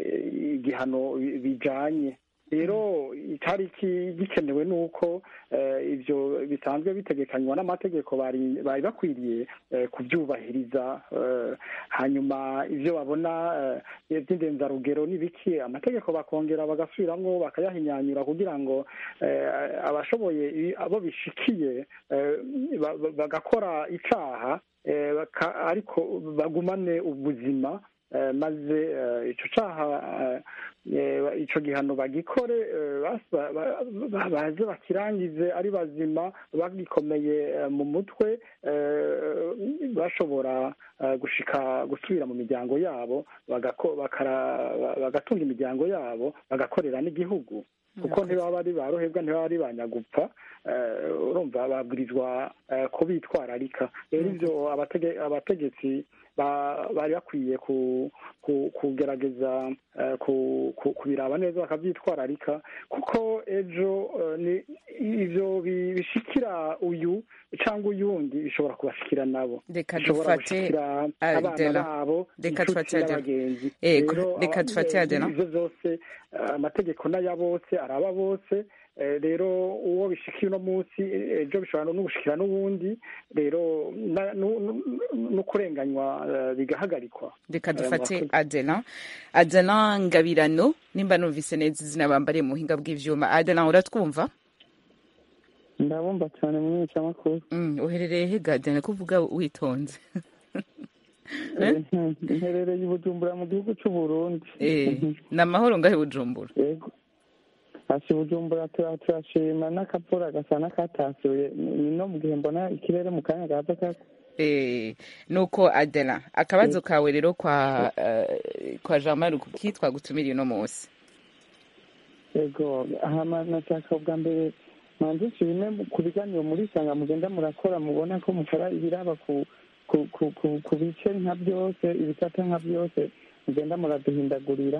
Speaker 6: igihano bi- bijanye rero icari ki- gikenewe ni uko eh, ivyo bisanzwe bitegekanywa n'amategeko bari bari bakwiriye eh, kuvyubahiriza eh, hanyuma ivyo babona eh, vy'indenzarugero n'ibiki amategeko bakongera bagasubiramwo bakayahinyanyura kugira ngo eh, abashoboye i- abo bishikiye eh, ba- ba- bagakora icaha eh, baka- ariko bagumane ubuzima eh, maze eh, ico caha eh, eh, ico gihano bagikore eh, basa- ba- ba- baze bakirangize ari bazima bagikomeye eh, mu mutwe eh, bashobora eh, gushika gusubira mu miryango yabo bagako- bakara- bagatunga imiryango yabo bagakorera n'igihugu kuko ntibaba ari ba ruhebwa ntibaba ari ba nyagupfa eh, urumva babwirizwa eh, ko bitwararika rero ivyo abatege- abategetsi ba- bari bakwiye ku- ku- kugerageza eh, ku- ku- kubiraba neza bakavyitwararika kuko ejo eh, ni- ivyo bi- bishikira uyu cyangwa uyundi bishobora kubashikira nabo
Speaker 1: reka
Speaker 6: bishobora
Speaker 1: dufate
Speaker 6: gushikira abana
Speaker 1: Adela.
Speaker 6: babo
Speaker 1: Reka
Speaker 6: inshuti
Speaker 1: dufate Adela.
Speaker 6: n'abagenzi
Speaker 1: Ego,
Speaker 6: Rero,
Speaker 1: reka
Speaker 6: aba-
Speaker 1: dufate
Speaker 6: eh,
Speaker 1: Adela.
Speaker 6: ivyo vyose eh, amategeko n'aya bose araba bose Eh, rero uwo bishikiye uno munsi eh, ejo bishobora no gushikira n'uwundi rero na- nu- nu- no kurenganywa eh, bigahagarikwa
Speaker 1: reka
Speaker 6: Eh,
Speaker 1: dufate
Speaker 6: murakoze.
Speaker 1: adela adela ngabirano nimba numvise neza izina bambariye mu buhinga bw'ivyuma adela uratwumva
Speaker 10: ndabumva cyane mu icamakuru
Speaker 1: Mm, uherereye he gadena kuvuga witonze
Speaker 10: mperereye i bujumbura mu gihugu c'u burundi
Speaker 1: Eh, ni amahoro ngahe bujumbura
Speaker 10: yego hasi bujumbura tura- turashima n'akavura gasa n'akatasuye ni no mu gihe mbona ikirere mu kanya gaza ka
Speaker 1: Eh, nuko adela akabazo kawe rero kwa eh, kwa jean marie kuki twagutumiriye uno munsi
Speaker 10: yego hama nashaka ubwa mbere manze nshime ku biganiro muri sanga mugenda murakora mubona ko mukora ibiraba ku ku ku ku ku bice nka byose ibisata nka byose mugenda muraduhindagurira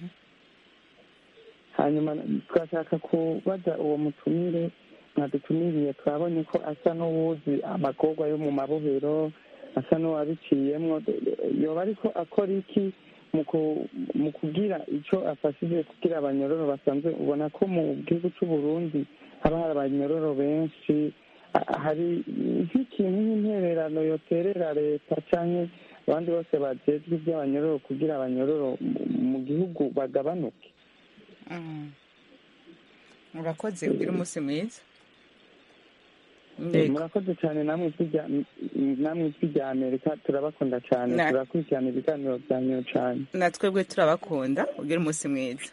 Speaker 10: hanyuma twashaka kubaza uwo mutumire mwadutumiriye twabonye ko asa n'uwuzi amagorwa yo mu mabohero asa n'uwabiciyemwo yoba ariko akora iki mu kugira icyo afashije kugira abanyororo basanzwe ubona ko mu gihugu cy'u Burundi haba hari abanyororo benshi hari nk'ikintu nk'intererano yoterera leta cyangwa abandi bose bajejwe iby'abanyororo kugira abanyororo mu gihugu bagabanuke
Speaker 1: murakoze ugira umunsi mwiza
Speaker 10: murakoze cyane namwe ijwi rya amerika turabakunda cyane turakurikirana ibiganiro byanyu cyane
Speaker 1: natwebwe turabakunda ugira umunsi mwiza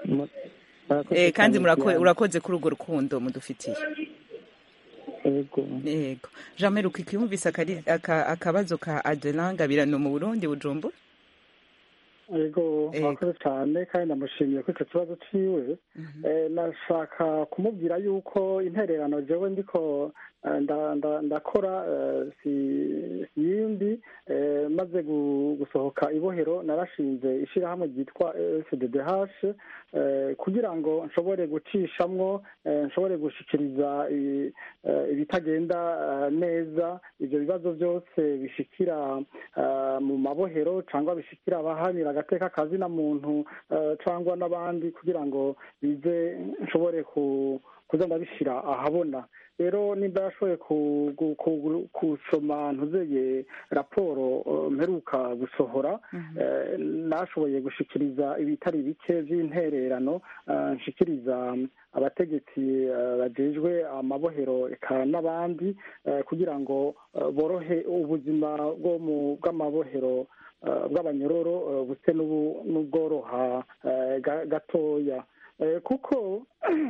Speaker 1: kandi urakoze kuri urwo rukundo mudufitiye
Speaker 10: yego
Speaker 1: yego jean meruka ikiyumvise akabazo ka adelanga birano mu burundi bujumbura
Speaker 6: yego murakoze cyane kandi ndamushimiye ko icyo kibazo ciwe nashaka kumubwira yuko intererano jewe ndiko ndakora si yindi maze gusohoka ibohero narashinze ishyirahamwe ryitwa fddh kugira ngo nshobore gucishamwo nshobore gushikiriza ibitagenda neza ibyo bibazo byose bishikira mu mabohero cyangwa bishikira abahanira agateka kazina muntu cyangwa n'abandi kugira ngo bize nshobore kuza ndabishyira ahabona rero nimba yashoboye gusoma ntuzeye raporo mperuka gusohora nashoboye gushikiriza ibitari bike by'intererano nshikiriza abategetsi bajejwe amabohero eka n'abandi kugira ngo borohe ubuzima bw'amabohero bw'abanyororo buse n'ubworoha gatoya kuko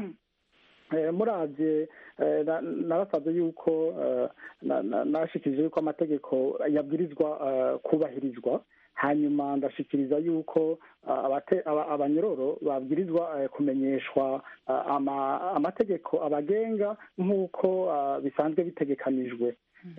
Speaker 6: murabye narasabye yuko nashikirije yuko amategeko yabwirizwa kubahirizwa hanyuma ndashikiriza yuko abanyororo babwirizwa kumenyeshwa amategeko abagenga nk'uko bisanzwe bitegekanijwe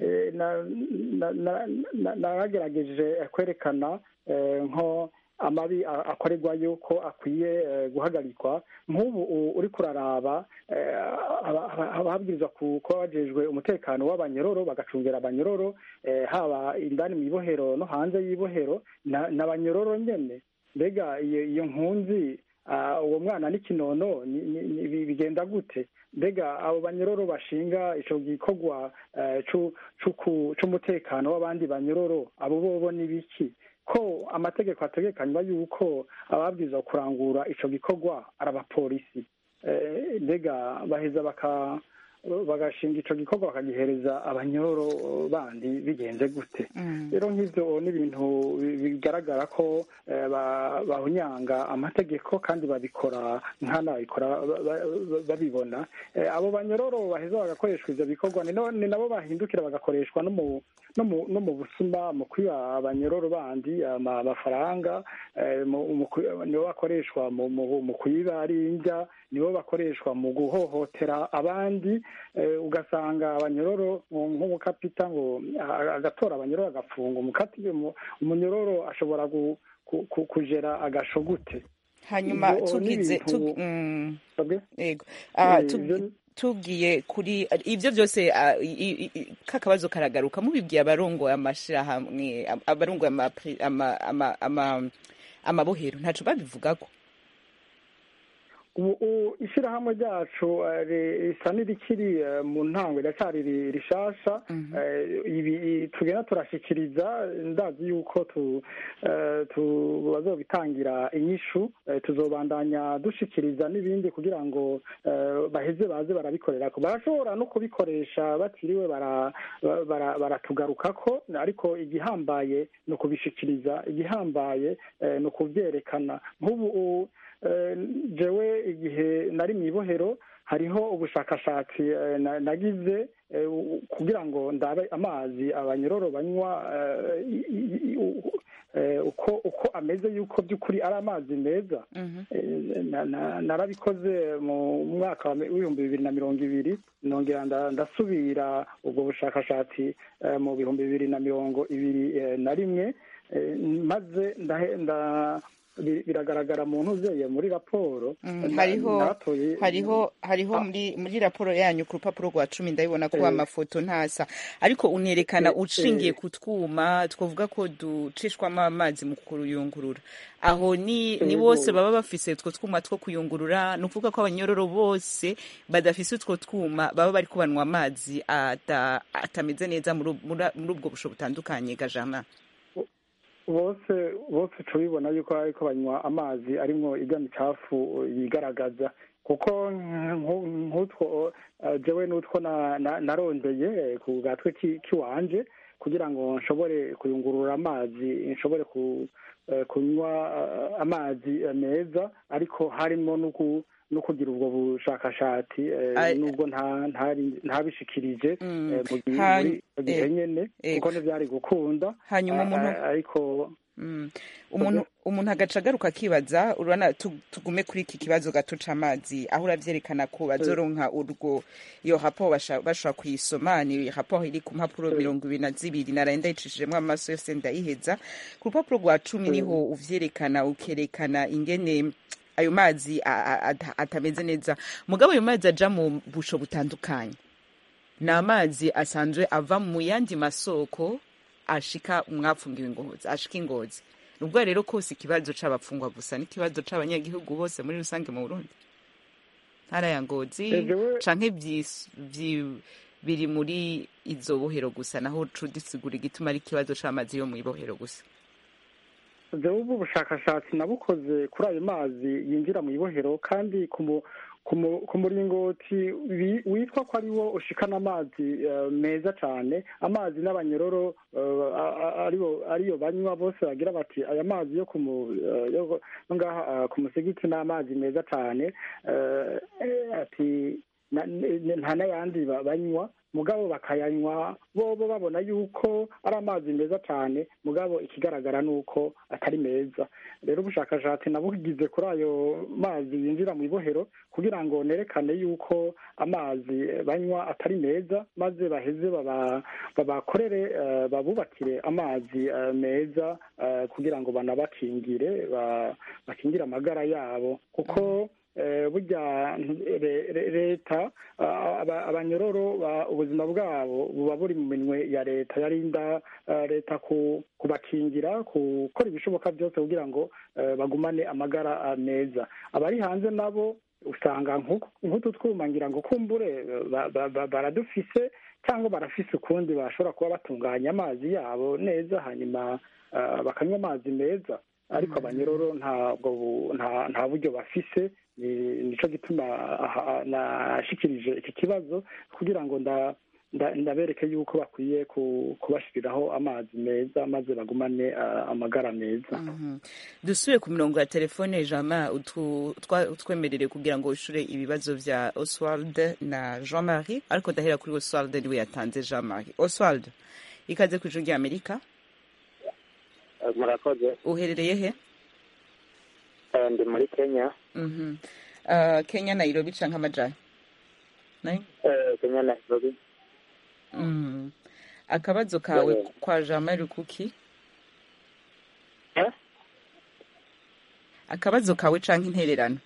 Speaker 6: naragerageje kwerekana nko amabi akorerwayo ko akwiye guhagarikwa nk'ubu uri kuraraba ababwirizwa kuba bajejwe umutekano w'abanyororo bagacungira abanyororo haba indani mu ibohero no hanze y'ibohero n'abanyororo nyine mbega iyo nkunzi uwo mwana n'ikinono bigenda gute mbega abo banyororo bashinga icyo gikorwa cy'umutekano w'abandi banyororo abo bobo ni biki ko amategeko ategekanywa yuko ababwiza kurangura icyo gikorwa ari abapolisi mbega baheza baka bagashinga icyo gikorwa bakagihereza abanyororo bandi bigenze gute rero nk'ibyo ni ibintu bigaragara ko bahunyanga amategeko kandi babikora nk'anabikora babibona abo banyororo baheza bagakoreshwa ibyo bikorwa ni nabo bahindukira bagakoreshwa no mu busuma mu kwiba abanyororo bandi amafaranga nibo bakoreshwa mu kwiba ari indya nibo bakoreshwa mu guhohotera abandi ugasanga abanyororo nk'umukapita ngo agatora abanyororo agafunga umunyororo ashobora kugera agasho gute
Speaker 1: hanyuma tugize tugiye kuri ibyo byose kakabazo karagaruka mubibwiye abarongoye amashyirahamwe abarongoye amabohero ntacu babivugako
Speaker 6: ubu ishyirahamwe ryacu risa n'irikiri mu ntango riracyari rishasha ibi tugenda turashyikiriza ndazi yuko bazobitangira inyishu tuzobandanya dushikiriza n'ibindi kugira ngo baheze baze barabikorera barashobora no kubikoresha batiriwe baratugarukako ariko igihambaye ni ukubishikiriza igihambaye ni ukubyerekana nk'ubu jewe igihe nari mu ibohero hariho ubushakashatsi nagize eh, u- kugira ngo ndabe amazi abanyororo banywa eh, i- i- i- u- eh, uko uko ameze yuko by'ukuri ari amazi meza Eh, na- na- narabikoze mu mwaka wa mi- w'ibihumbi bibiri na mirongo ibiri nongera nda- ndasubira ubwo bushakashatsi eh, mu bihumbi bibiri na mirongo ibiri eh, na rimwe eh, maze ndahe- nda- bi- biragaragara mu ntuzeye muri raporo
Speaker 1: Mm,
Speaker 6: Na-
Speaker 1: hariho
Speaker 6: natoye
Speaker 1: hariho hariho muri muri raporo yanyu ku rupapuro rwa cumi ndabibona ko
Speaker 6: Eh.
Speaker 1: amafoto ntasa ariko unerekana
Speaker 6: Eh,
Speaker 1: ushingiye
Speaker 6: eh.
Speaker 1: ku twuma twavuga ko ducishwamo amazi mu kuyungurura aho ni ni
Speaker 6: Yego.
Speaker 1: bose baba bafise utwo twuma two kuyungurura ni ukuvuga ko abanyororo bose badafise utwo twuma baba bari kubanywa amazi ata- atameze neza muri ub- muri muri ubwo busho butandukanye gajana
Speaker 6: bose bose tubibona yuko ariko banywa amazi arimwo irya micafu yigaragaza kuko nku- nk'utwo eh, jewe n'utwo na- na- narondeye eh, ku gatwe ki- kiwanje kugira ngo nshobore kuyungurura amazi nshobore ku eh, kunywa eh, amazi eh, meza ariko harimo no ku- no kugira ubwo bushakashatsi eh,
Speaker 1: Ai-
Speaker 6: nubwo nta- ntari- ntabishikirije
Speaker 1: Mm.
Speaker 6: eh, mu gihe
Speaker 1: Ha-
Speaker 6: muri icyo gihe
Speaker 1: eh,
Speaker 6: nyene
Speaker 1: ego.
Speaker 6: kuko ntibyari gukunda
Speaker 1: hanyuma
Speaker 6: Ah,
Speaker 1: umuntu
Speaker 6: ah, ariko
Speaker 1: Mm. umuntu umuntu agaca agaruka akibaza urabona tu- tugume kuri iki kibazo gato c'amazi aho uravyerekana ko bazoronka urwo iyo raporo basha- bashobora kuyisoma ni raporo iri ku mpapuro mirongo ibiri na zibiri naraye ndayicishijemwo amaso yose ndayiheza ku rupapuro rwa cumi niho uvyerekana ukerekana ingene ayo mazi a- a- ata- atameze neza mugabo ayo mazi aja mu busho butandukanye ni amazi asanzwe ava mu yandi masoko ashika umwapfungiwe ingozi ashika ingozi nubwo rero kose ikibazo c'abapfungwa gusa n'ikibazo c'abanyagihugu bose muri rusange mu burundi ntara ya ngozi
Speaker 6: Eh, jewe-
Speaker 1: canke vyis- vyi- biri muri izo bohero gusa naho cudisigura igituma ari ikibazo c'amazi yo mw'ibohero gusa
Speaker 6: jewe ubu bushakashatsi nabukoze kuri ayo mazi yinjira mu ibohero kandi ku mu- ku mu- ku muringoti wi- witwa ko ari wo ushikana amazi eh, meza cane amazi n'abanyororo eh, a- a- aribo ariyo banywa bose bagira bati aya mazi yo ku mu- eh, yo yo ngaha ah, ku musigiti ni amazi meza cane eh, eh, ati na- ne- nta n'ayandi ba- banywa mugabo bakayanywa bobo babona yuko ari amazi meza cyane mugabo ikigaragara ni uko atari meza rero ubushakashatsi nabugize kuri ayo mazi yinjira mu ibohero kugira ngo nerekane yuko amazi banywa atari meza maze baheze baba- babakorere eh, babubakire amazi eh, meza eh, kugira ngo banabakingire ba- bakingire amagara yabo kuko eh, burya re- re- leta ah, aba- abanyororo ba- ubuzima bwabo buba buri mu minwe ya leta yarinda ah, leta ku- kubakingira gukora ibishoboka byose kugira ngo eh, bagumane amagara ah, meza abari hanze nabo usanga nk'uku- nk'utu twuma ngira ngo kumbure ba- ba- ba- baradufise cyangwa barafise ukundi bashobora kuba batunganya amazi yabo neza hanyuma ah, bakanywa amazi meza ariko abanyororo ntabwo bu- nta nta buryo bafise ni- nico gituma aha- nashikirije iki kibazo kugira ngo nda nda- ndabereke yuko bakwiye ku- kubashiriraho amazi meza maze bagumane ah, amagara meza
Speaker 1: Mhm. dusubiye ku mirongo ya telefone jama utu- twa- utwemerere kugira ngo ushure ibibazo vya oswald na jean marie ariko ndahera kuri oswald niwe yatanze jean marie oswald ikaze ku ijuru ry'amerika
Speaker 11: murakoze
Speaker 1: uherereye he
Speaker 11: Eh, ndi muri kenya
Speaker 1: Mhm. Uh, kenya nairobi canke amajana Nai?
Speaker 11: Eh, kenya nairobi
Speaker 1: Mm. akabazo kawe
Speaker 11: Yeah.
Speaker 1: kwa jean marie kuki
Speaker 11: Eh?
Speaker 1: akabazo kawe canke intererano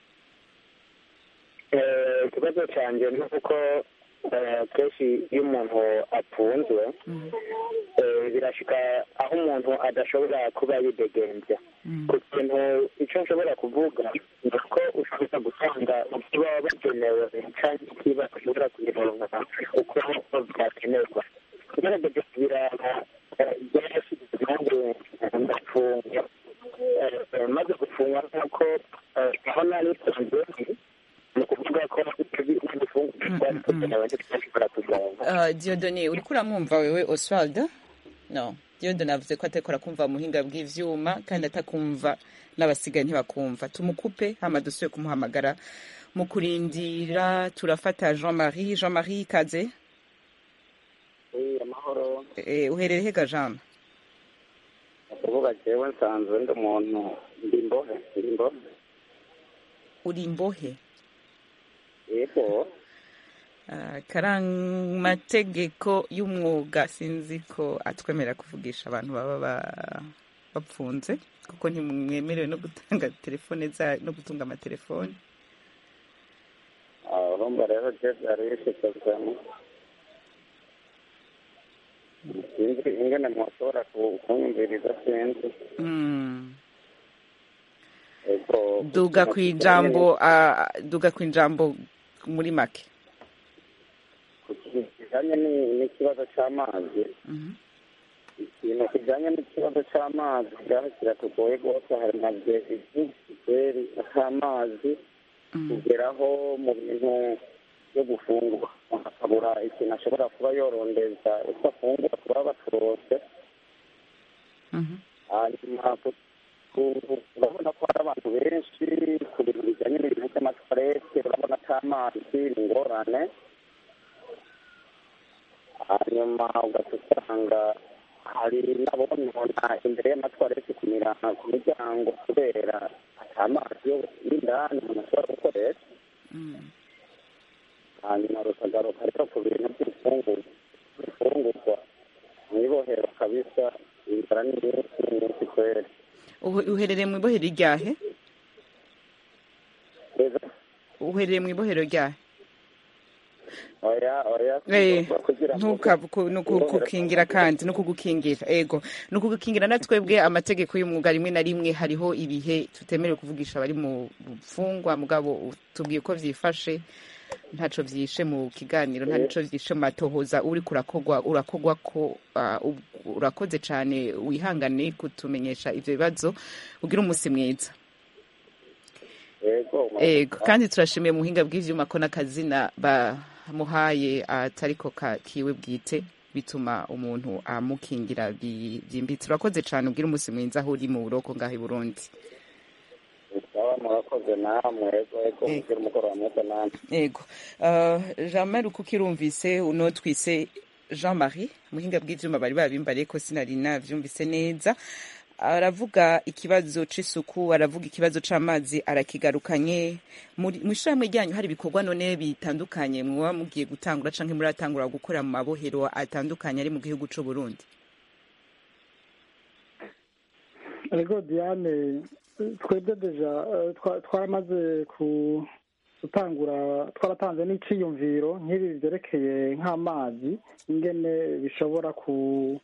Speaker 11: Eh, ikibazo cyanjye ni uko eh, kenshi iyo umuntu apfunzwe eh, birashika aho umuntu adashobora kuba yidegembya ku kintu icyo nshobora kuvuga ni uko ushobora gutanga ibyo baba bagenewe cyangwa ikiba ushobora kuyironka uko byakenerwa ugerageje kubiraba eh, byarashize nanjye ndafungwa Eh, maze gufungwa nk'uko eh, aho nari nsanzwe ndi, ni ukuvuga ko ibifungwa byari kugenewe ntitwashobora kuronka
Speaker 1: Uh, Diodone uriko uramwumva wewe Oswald no Diodone avuze ko atariko arakumva mu buhinga bw'ivyuma kandi atakumva n'abasigaye ntibakumva tumukupe hama dusubire kumuhamagara mu kurindira turafata Jean Marie Jean Marie ikaze
Speaker 11: wi amahoro
Speaker 1: Eh, uherereye hega jama
Speaker 11: ukuvuga jewe nsanzwe ndi umuntu ndi imbohe ndi imbohe
Speaker 1: uri imbohe
Speaker 11: yego
Speaker 1: Ah, karamategeko y'umwuga sinzi ko atwemerera kuvugisha abantu baba ba- bapfunze kuko ntimwemerewe no gutanga telefone za no gutunga amatelefone
Speaker 11: Ah, urumva rero je vyari bishitse vyane sinzi ingene mwoshobora ku- kunyumviriza sinzi
Speaker 1: Mm.
Speaker 11: ego
Speaker 1: duga ku ijambo ah, duga ku ijambo muri make
Speaker 11: kijanye ni- n'ikibazo c'amazi ikintu kijanye n'ikibazo c'amazi ngaho kiratugoye rwose hari na byeri ak'amazi kugeraho mu bintu byo gufungura akabura ikintu ashobora kuba yorondeza uko afungura kuba baturose hanyuma ku- ku- urabona ko hari abantu benshi ku bintu bijyanye n'ibintu by'amatwarete urabona ko amazi ni ingorane hanyuma ugaca usanga hari n'abonona imbere y'amatwarete ku mirango ku miryango kubera ata mazi yo y'indani umuntu ashobora gukoresha hanyuma rukagaruka rero ku bintu by'imfungurwa ibifungurwa mu ibohero kabisa inzara ni nyinshi ni nyinshi kweri
Speaker 1: Uhe- uherereye mu ibohero ryahe uherereye mu ibohero ryahe
Speaker 11: oya oya
Speaker 1: Eh,
Speaker 11: kugira ngo
Speaker 1: ntuka- ku- ni ukugukingira kandi ni ukugukingira ego ni ukugukingira na twebwe amategeko y'umwuga rimwe na rimwe hariho ibihe tutemerewe kuvugisha abari mu bufungwa mugabo tubwiye uko vyifashe ntaco vyishe mu kiganiro nta nico vyishe mu matohoza uri kurakogwa urakogwa ko ah, ub- urakoze cane wihangane kutumenyesha ivyo bibazo ugira umusi mwiza
Speaker 11: ego
Speaker 1: ego kandi turashimiye muhinga bw'ivyuma ko n'akazina bamuhaye atariko ka- kiwe bwite bituma umuntu amukingira bi- byimbitse urakoze cane ugira umusi mwiza aho uri mu buroko ngaho i burundi
Speaker 11: sawa murakoze namwe ego ego mugira umugoroba mwiza namwe
Speaker 1: ego uh, jean marie uko ukirumvise uno twise jean marie muhinga bw'ivyuma bari babimbariye ko sinari navyumvise neza aravuga ikibazo c'isuku aravuga ikibazo c'amazi arakigarukanye muri mw'ishirahamwe ryanyu hari ibikorwa none bitandukanye mwoba mugiye gutangura canke muratangura gukorera mu mabohero atandukanye ari mu gihugu c'u Burundi
Speaker 6: ego diane twebwe deja eh, twa- twaramaze ku gutangura twaratanze n'iciyumviro nk'ibi byerekeye nk'amazi ingene bishobora ku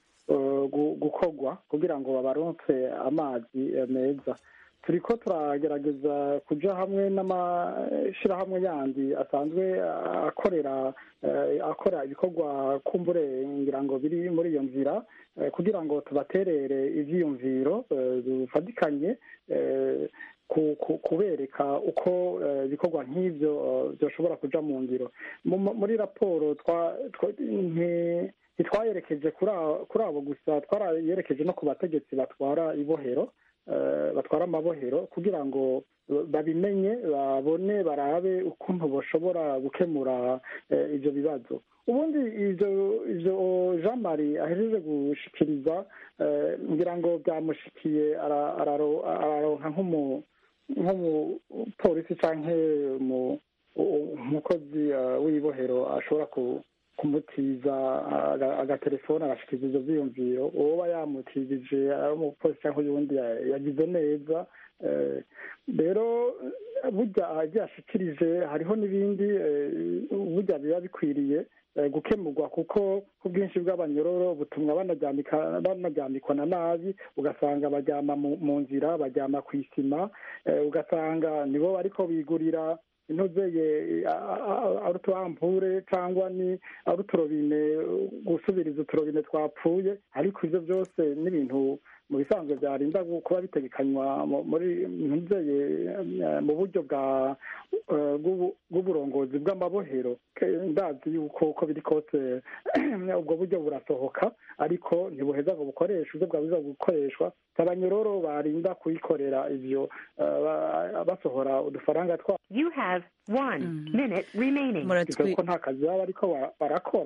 Speaker 6: eh, gu- gukorwa kugira ngo babaronse amazi eh, meza turiko turagerageza kuja hamwe n'amashirahamwe yandi asanzwe eh, akorera eh, akora ibikorwa kumbure ngira ngo biri muri iyo nzira eh, kugira ngo tubaterere ivyiyumviro eh, bifatikanye eh, ku- ku- kubereka uko eh, ibikorwa nk'ivyo eh, vyoshobora kuja mu ngiro Mu- mu- muri raporo twa- twa- nti- ntitwayerekeje kuri a- kuri abo gusa twarayerekeje no ku bategetsi batwara ibohero eh, batwara amabohero kugira ngo babimenye babone barabe ukuntu bashobora gukemura eh, ivyo bibazo ubundi ivyo ivyo jean marie ahejeje gushikiriza eh, ngira ngo byamushikiye ara- araro- araronka nk'umu nk'umupolisi canke mu- u- umukozi eh, w'ibohero ashobora ku- kumutiza aga- agatelefone agashikiriza ivyo vyiyumviro uwoba yamutijije ari umupolisi canke uyundi ya- yagize neza eh, rero burya agiye ashikirije hariho n'ibindi eh, burya biba bikwiriye eh, gukemurwa kuko ubwinshi bw'abanyororo butumwa banaryamika- banaryamikwa na nabi ugasanga baryama mu mu nzira baryama ku isima eh, ugasanga nibo bariko bigurira intuzeye ari utuhampure cyangwa ni ari uturobine gusubiriza uturobine twapfuye ariko ivyo byose n'ibintu mu bisanzwe byarinda gu- kuba bitegekanywa mu- muri ntuzeye eh, mu buryo bwa eh, bw'ubu- bw'uburongozi bw'amabohero Ke- ndazi yuko uko biri kose ubwo buryo burasohoka ariko ntibuheza ngo bukoreshwe ubwo bwabuza gukoreshwa abanyororo barinda kuyikorera ivyo eh, ba- basohora udufaranga twabo
Speaker 12: You have one minute remaining.
Speaker 6: kuko nta kazi baba bariko bara- barakora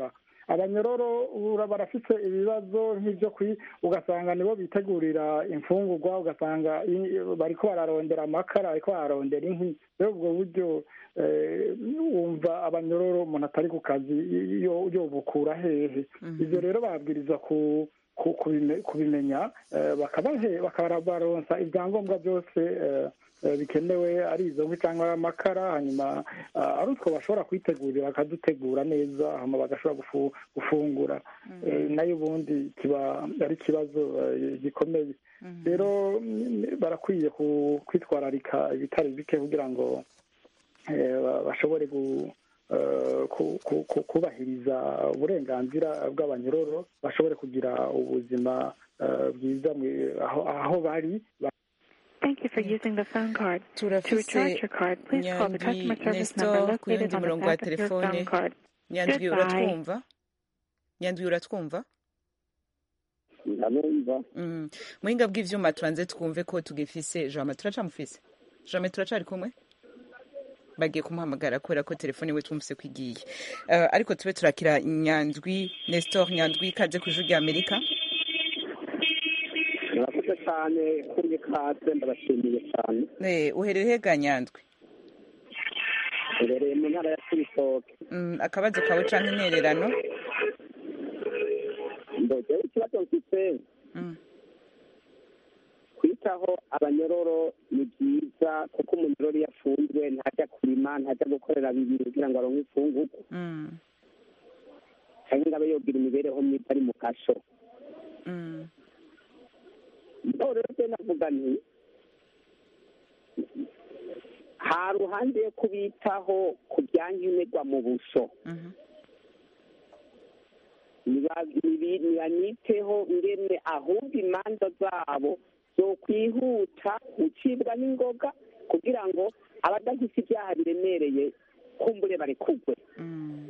Speaker 6: abanyororo ura- barafite ibibazo nk'ibyo kwi ugasanga nibo bitegurira imfungurwa ugasanga i- bariko bararondera amakara bariko bararondera inkwi rero ubwo buryo eh, wumva abanyororo umuntu atari ku kazi yo- yobukura hehe ivyo rero babwirizwa ku ku- kubime- kubimenya eh, bakabahe bakabaronsa ibyangombwa byose eh, eh, bikenewe ari izo nkwi cyangwa ari amakara hanyuma ah, ari utwo bashobora kwitegurira bakadutegura neza hanyuma bagashobora gufu- gufungura Eh, nayo ubundi kiba ari ikibazo eh, gikomeye rero mm, barakwiye ku- kwitwararika ibitari bike kugira ngo eh, ba- bashobore gu- eh, ku- ku- ku- kubahiriza uburenganzira bw'abanyororo bashobore kugira ubuzima eh, bwiza mu- aho aho bari
Speaker 12: Thank you for using the phone card. To
Speaker 1: turafise
Speaker 12: recharge your card, please call the
Speaker 1: nyandwi
Speaker 12: customer service
Speaker 1: nestor
Speaker 12: number
Speaker 1: ku yundi
Speaker 12: located on the
Speaker 1: murongo wa
Speaker 12: back of your
Speaker 1: telefone
Speaker 12: phone card.
Speaker 1: nyandwi
Speaker 12: Goodbye.
Speaker 1: uratwumva nyandwi uratwumva
Speaker 9: ndanumva
Speaker 1: Mm. muhinga bw'ivyuma tubanze twumve ko tugifise jama turacamufise jame turacari kumwe bagiye kumuhamagara kubera ko telefone we twumvise ko igiye Eh, ariko tube turakira nyandwi nestor nyandwi ikaze ku ijwi rya amerika
Speaker 9: murakoze cyane kuri kaze ndabashimiye cyane
Speaker 1: Eh, uhereye hega nyandwi
Speaker 9: mbereye mu ntara ya kibitoke
Speaker 1: Mm, akabazo kawe canke intererano
Speaker 9: ndogewe ikibazo mfite
Speaker 1: Mm.
Speaker 9: kwitaho abanyororo ni byiza kuko umunyororo iyo afunzwe ntajya kurima ntajya gukorera bibiri kugira ngo aronke imfunguko
Speaker 1: Mm.
Speaker 9: cyangwa ngo abe yogira imibereho myiza ari mu kasho
Speaker 1: Mm.
Speaker 9: mugabo rero se navuga nti ha ruhande yo kubitaho ku byankenerwa mu busho
Speaker 1: Mhm.
Speaker 9: niba- nibi- nibaniteho ngene ahubwo imanza zabo zokwihuta gucibwa n'ingoga kugira ngo abadafise ibyaha biremereye kumbure barekugwe
Speaker 1: Mm.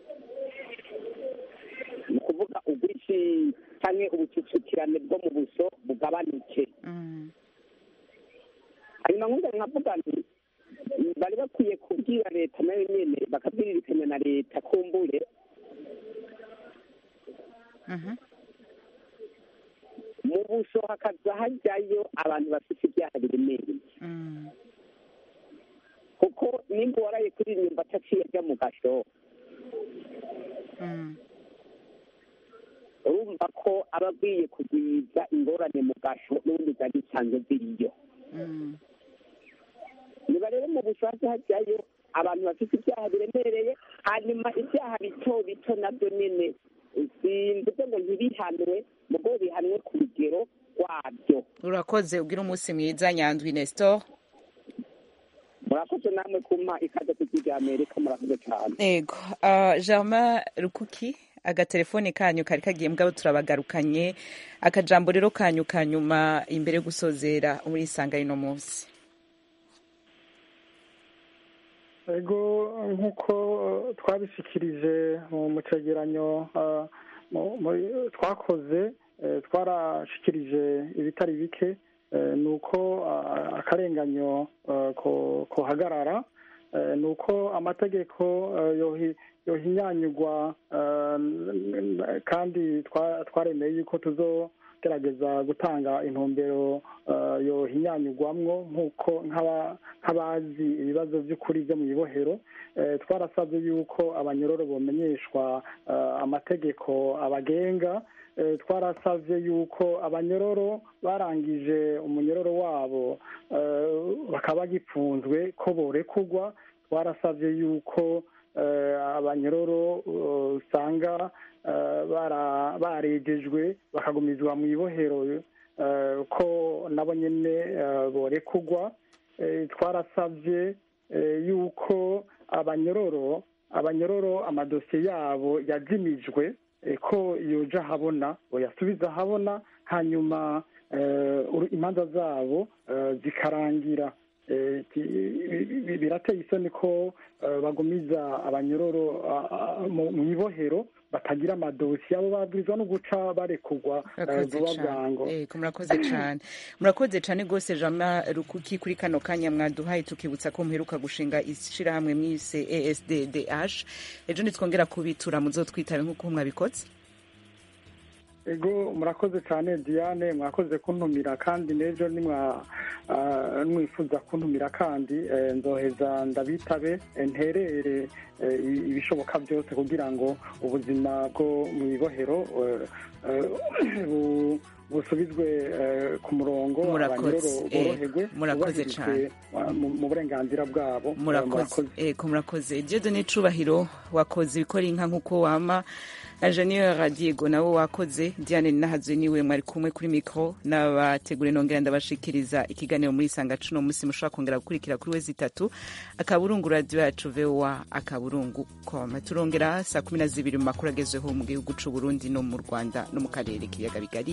Speaker 9: ni ukuvuga ubwishi canke ubucucikirane bwo mu buso bugabanuke
Speaker 1: Mm.
Speaker 9: hanyuma nkuza nkavuga nti bari bakwiye kubwira leta nayo nyene bakabwiririkanya na leta kumbure
Speaker 1: Mhm.
Speaker 9: mu buso hakaza hajyayo abantu bafite ibyaha biremereye
Speaker 1: Mm.
Speaker 9: kuko nimba waraye kuri inyumba ataciye ajya mu gasho
Speaker 1: Mm.
Speaker 9: urumva ko aba agiye kugwiza ingorane mu gasho n'ubundi zari zisanzwe ziriyo
Speaker 1: Mm.
Speaker 9: niba rero mu bushake hajyayo abantu bafite ibyaha biremereye hanyuma ibyaha bito bito nabyo nyine simvuze ngo ntibihanwe mugo bihanwe ku rugero rwabyo
Speaker 1: urakoze ugira umunsi mwiza nyandwi nestor
Speaker 9: murakoze namwe kumpa ikaze ku rya amerika murakoze cyane
Speaker 1: ego uh, germain rukuki agatelefone kanyu kari kagiye mbwabo turabagarukanye akajambo rero kanyu ka nyuma imbere yo gusozera muri isanga y'ino munsi
Speaker 6: ego nk'uko eh, twabishikirije mu mu cegeranyo eh, mu- mu- twakoze eh, twarashikirije ibitari bike eh, ni uko ah, akarenganyo eh, ko- kohagarara eh, ni uko amategeko eh, yohi- yohinyanyurwa eh, kandi twa- twaremeye yuko tuzogerageza gutanga intumbero eh, yohinyanyurwamwo nk'uko nk'aba- nk'abazi ibibazo by'ukuri byo mu ibohero Eh, twarasabye yuko abanyororo bomenyeshwa eh, amategeko abagenga Eh, twarasavye yuko abanyororo barangije umunyororo wabo eh, bakaba bagipfunzwe ko borekurwa twarasavye yuko eh, abanyororo eh, usanga eh, bara- barejejwe bakagumizwa mu ibohero eh, ko nabo nyene eh, borekurwa Eh, twarasavye eh, yuko abanyororo abanyororo amadosiye yabo yazimijwe eh, ko yoja habona boyasubiza habona hanyuma eh, uru- imanza zabo eh, zikarangira birateye isoni ko bagumiza abanyororo mu ibohero batagira amadosiye abo babwirizwa no guca barekurwa vuba bwango
Speaker 1: murakoze cyane murakoze cyane rwose jama rukuki kuri kano kanya mwaduhaye tukibutsa ko muheruka gushinga ishyirahamwe mwise esddh ejo nitwongera kubitura muzotwitabe nk'uko mwabikoze
Speaker 6: ego murakoze cyane diane mwakoze kuntumira kandi n'ejo mwifuza kuntumira kandi nzoheza ndabitabe nterere ibishoboka byose kugira ngo ubuzima bwo mu ibohero busubizwe ku murongo abanyororo boroherwe
Speaker 1: murakoze cyane
Speaker 6: mu burenganzira bwabo
Speaker 1: murakoze jedo n'icubahiro wakoze ibikora inka nk'uko wama Ingenieur Diego nawe wakoze Diane Nahazwe niwe mwari kumwe kuri mikro n'abategure nongera ndabashikiriza ikiganiro muri sanga cuno musi mushobora kongera gukurikira kuri wezi itatu akaburungu radio yacu VOA akaburungu com turongera saa kumi na zibiri mu makuru agezweho mu gihugu c'u Burundi no mu Rwanda no mu karere k'ibiyaga bigari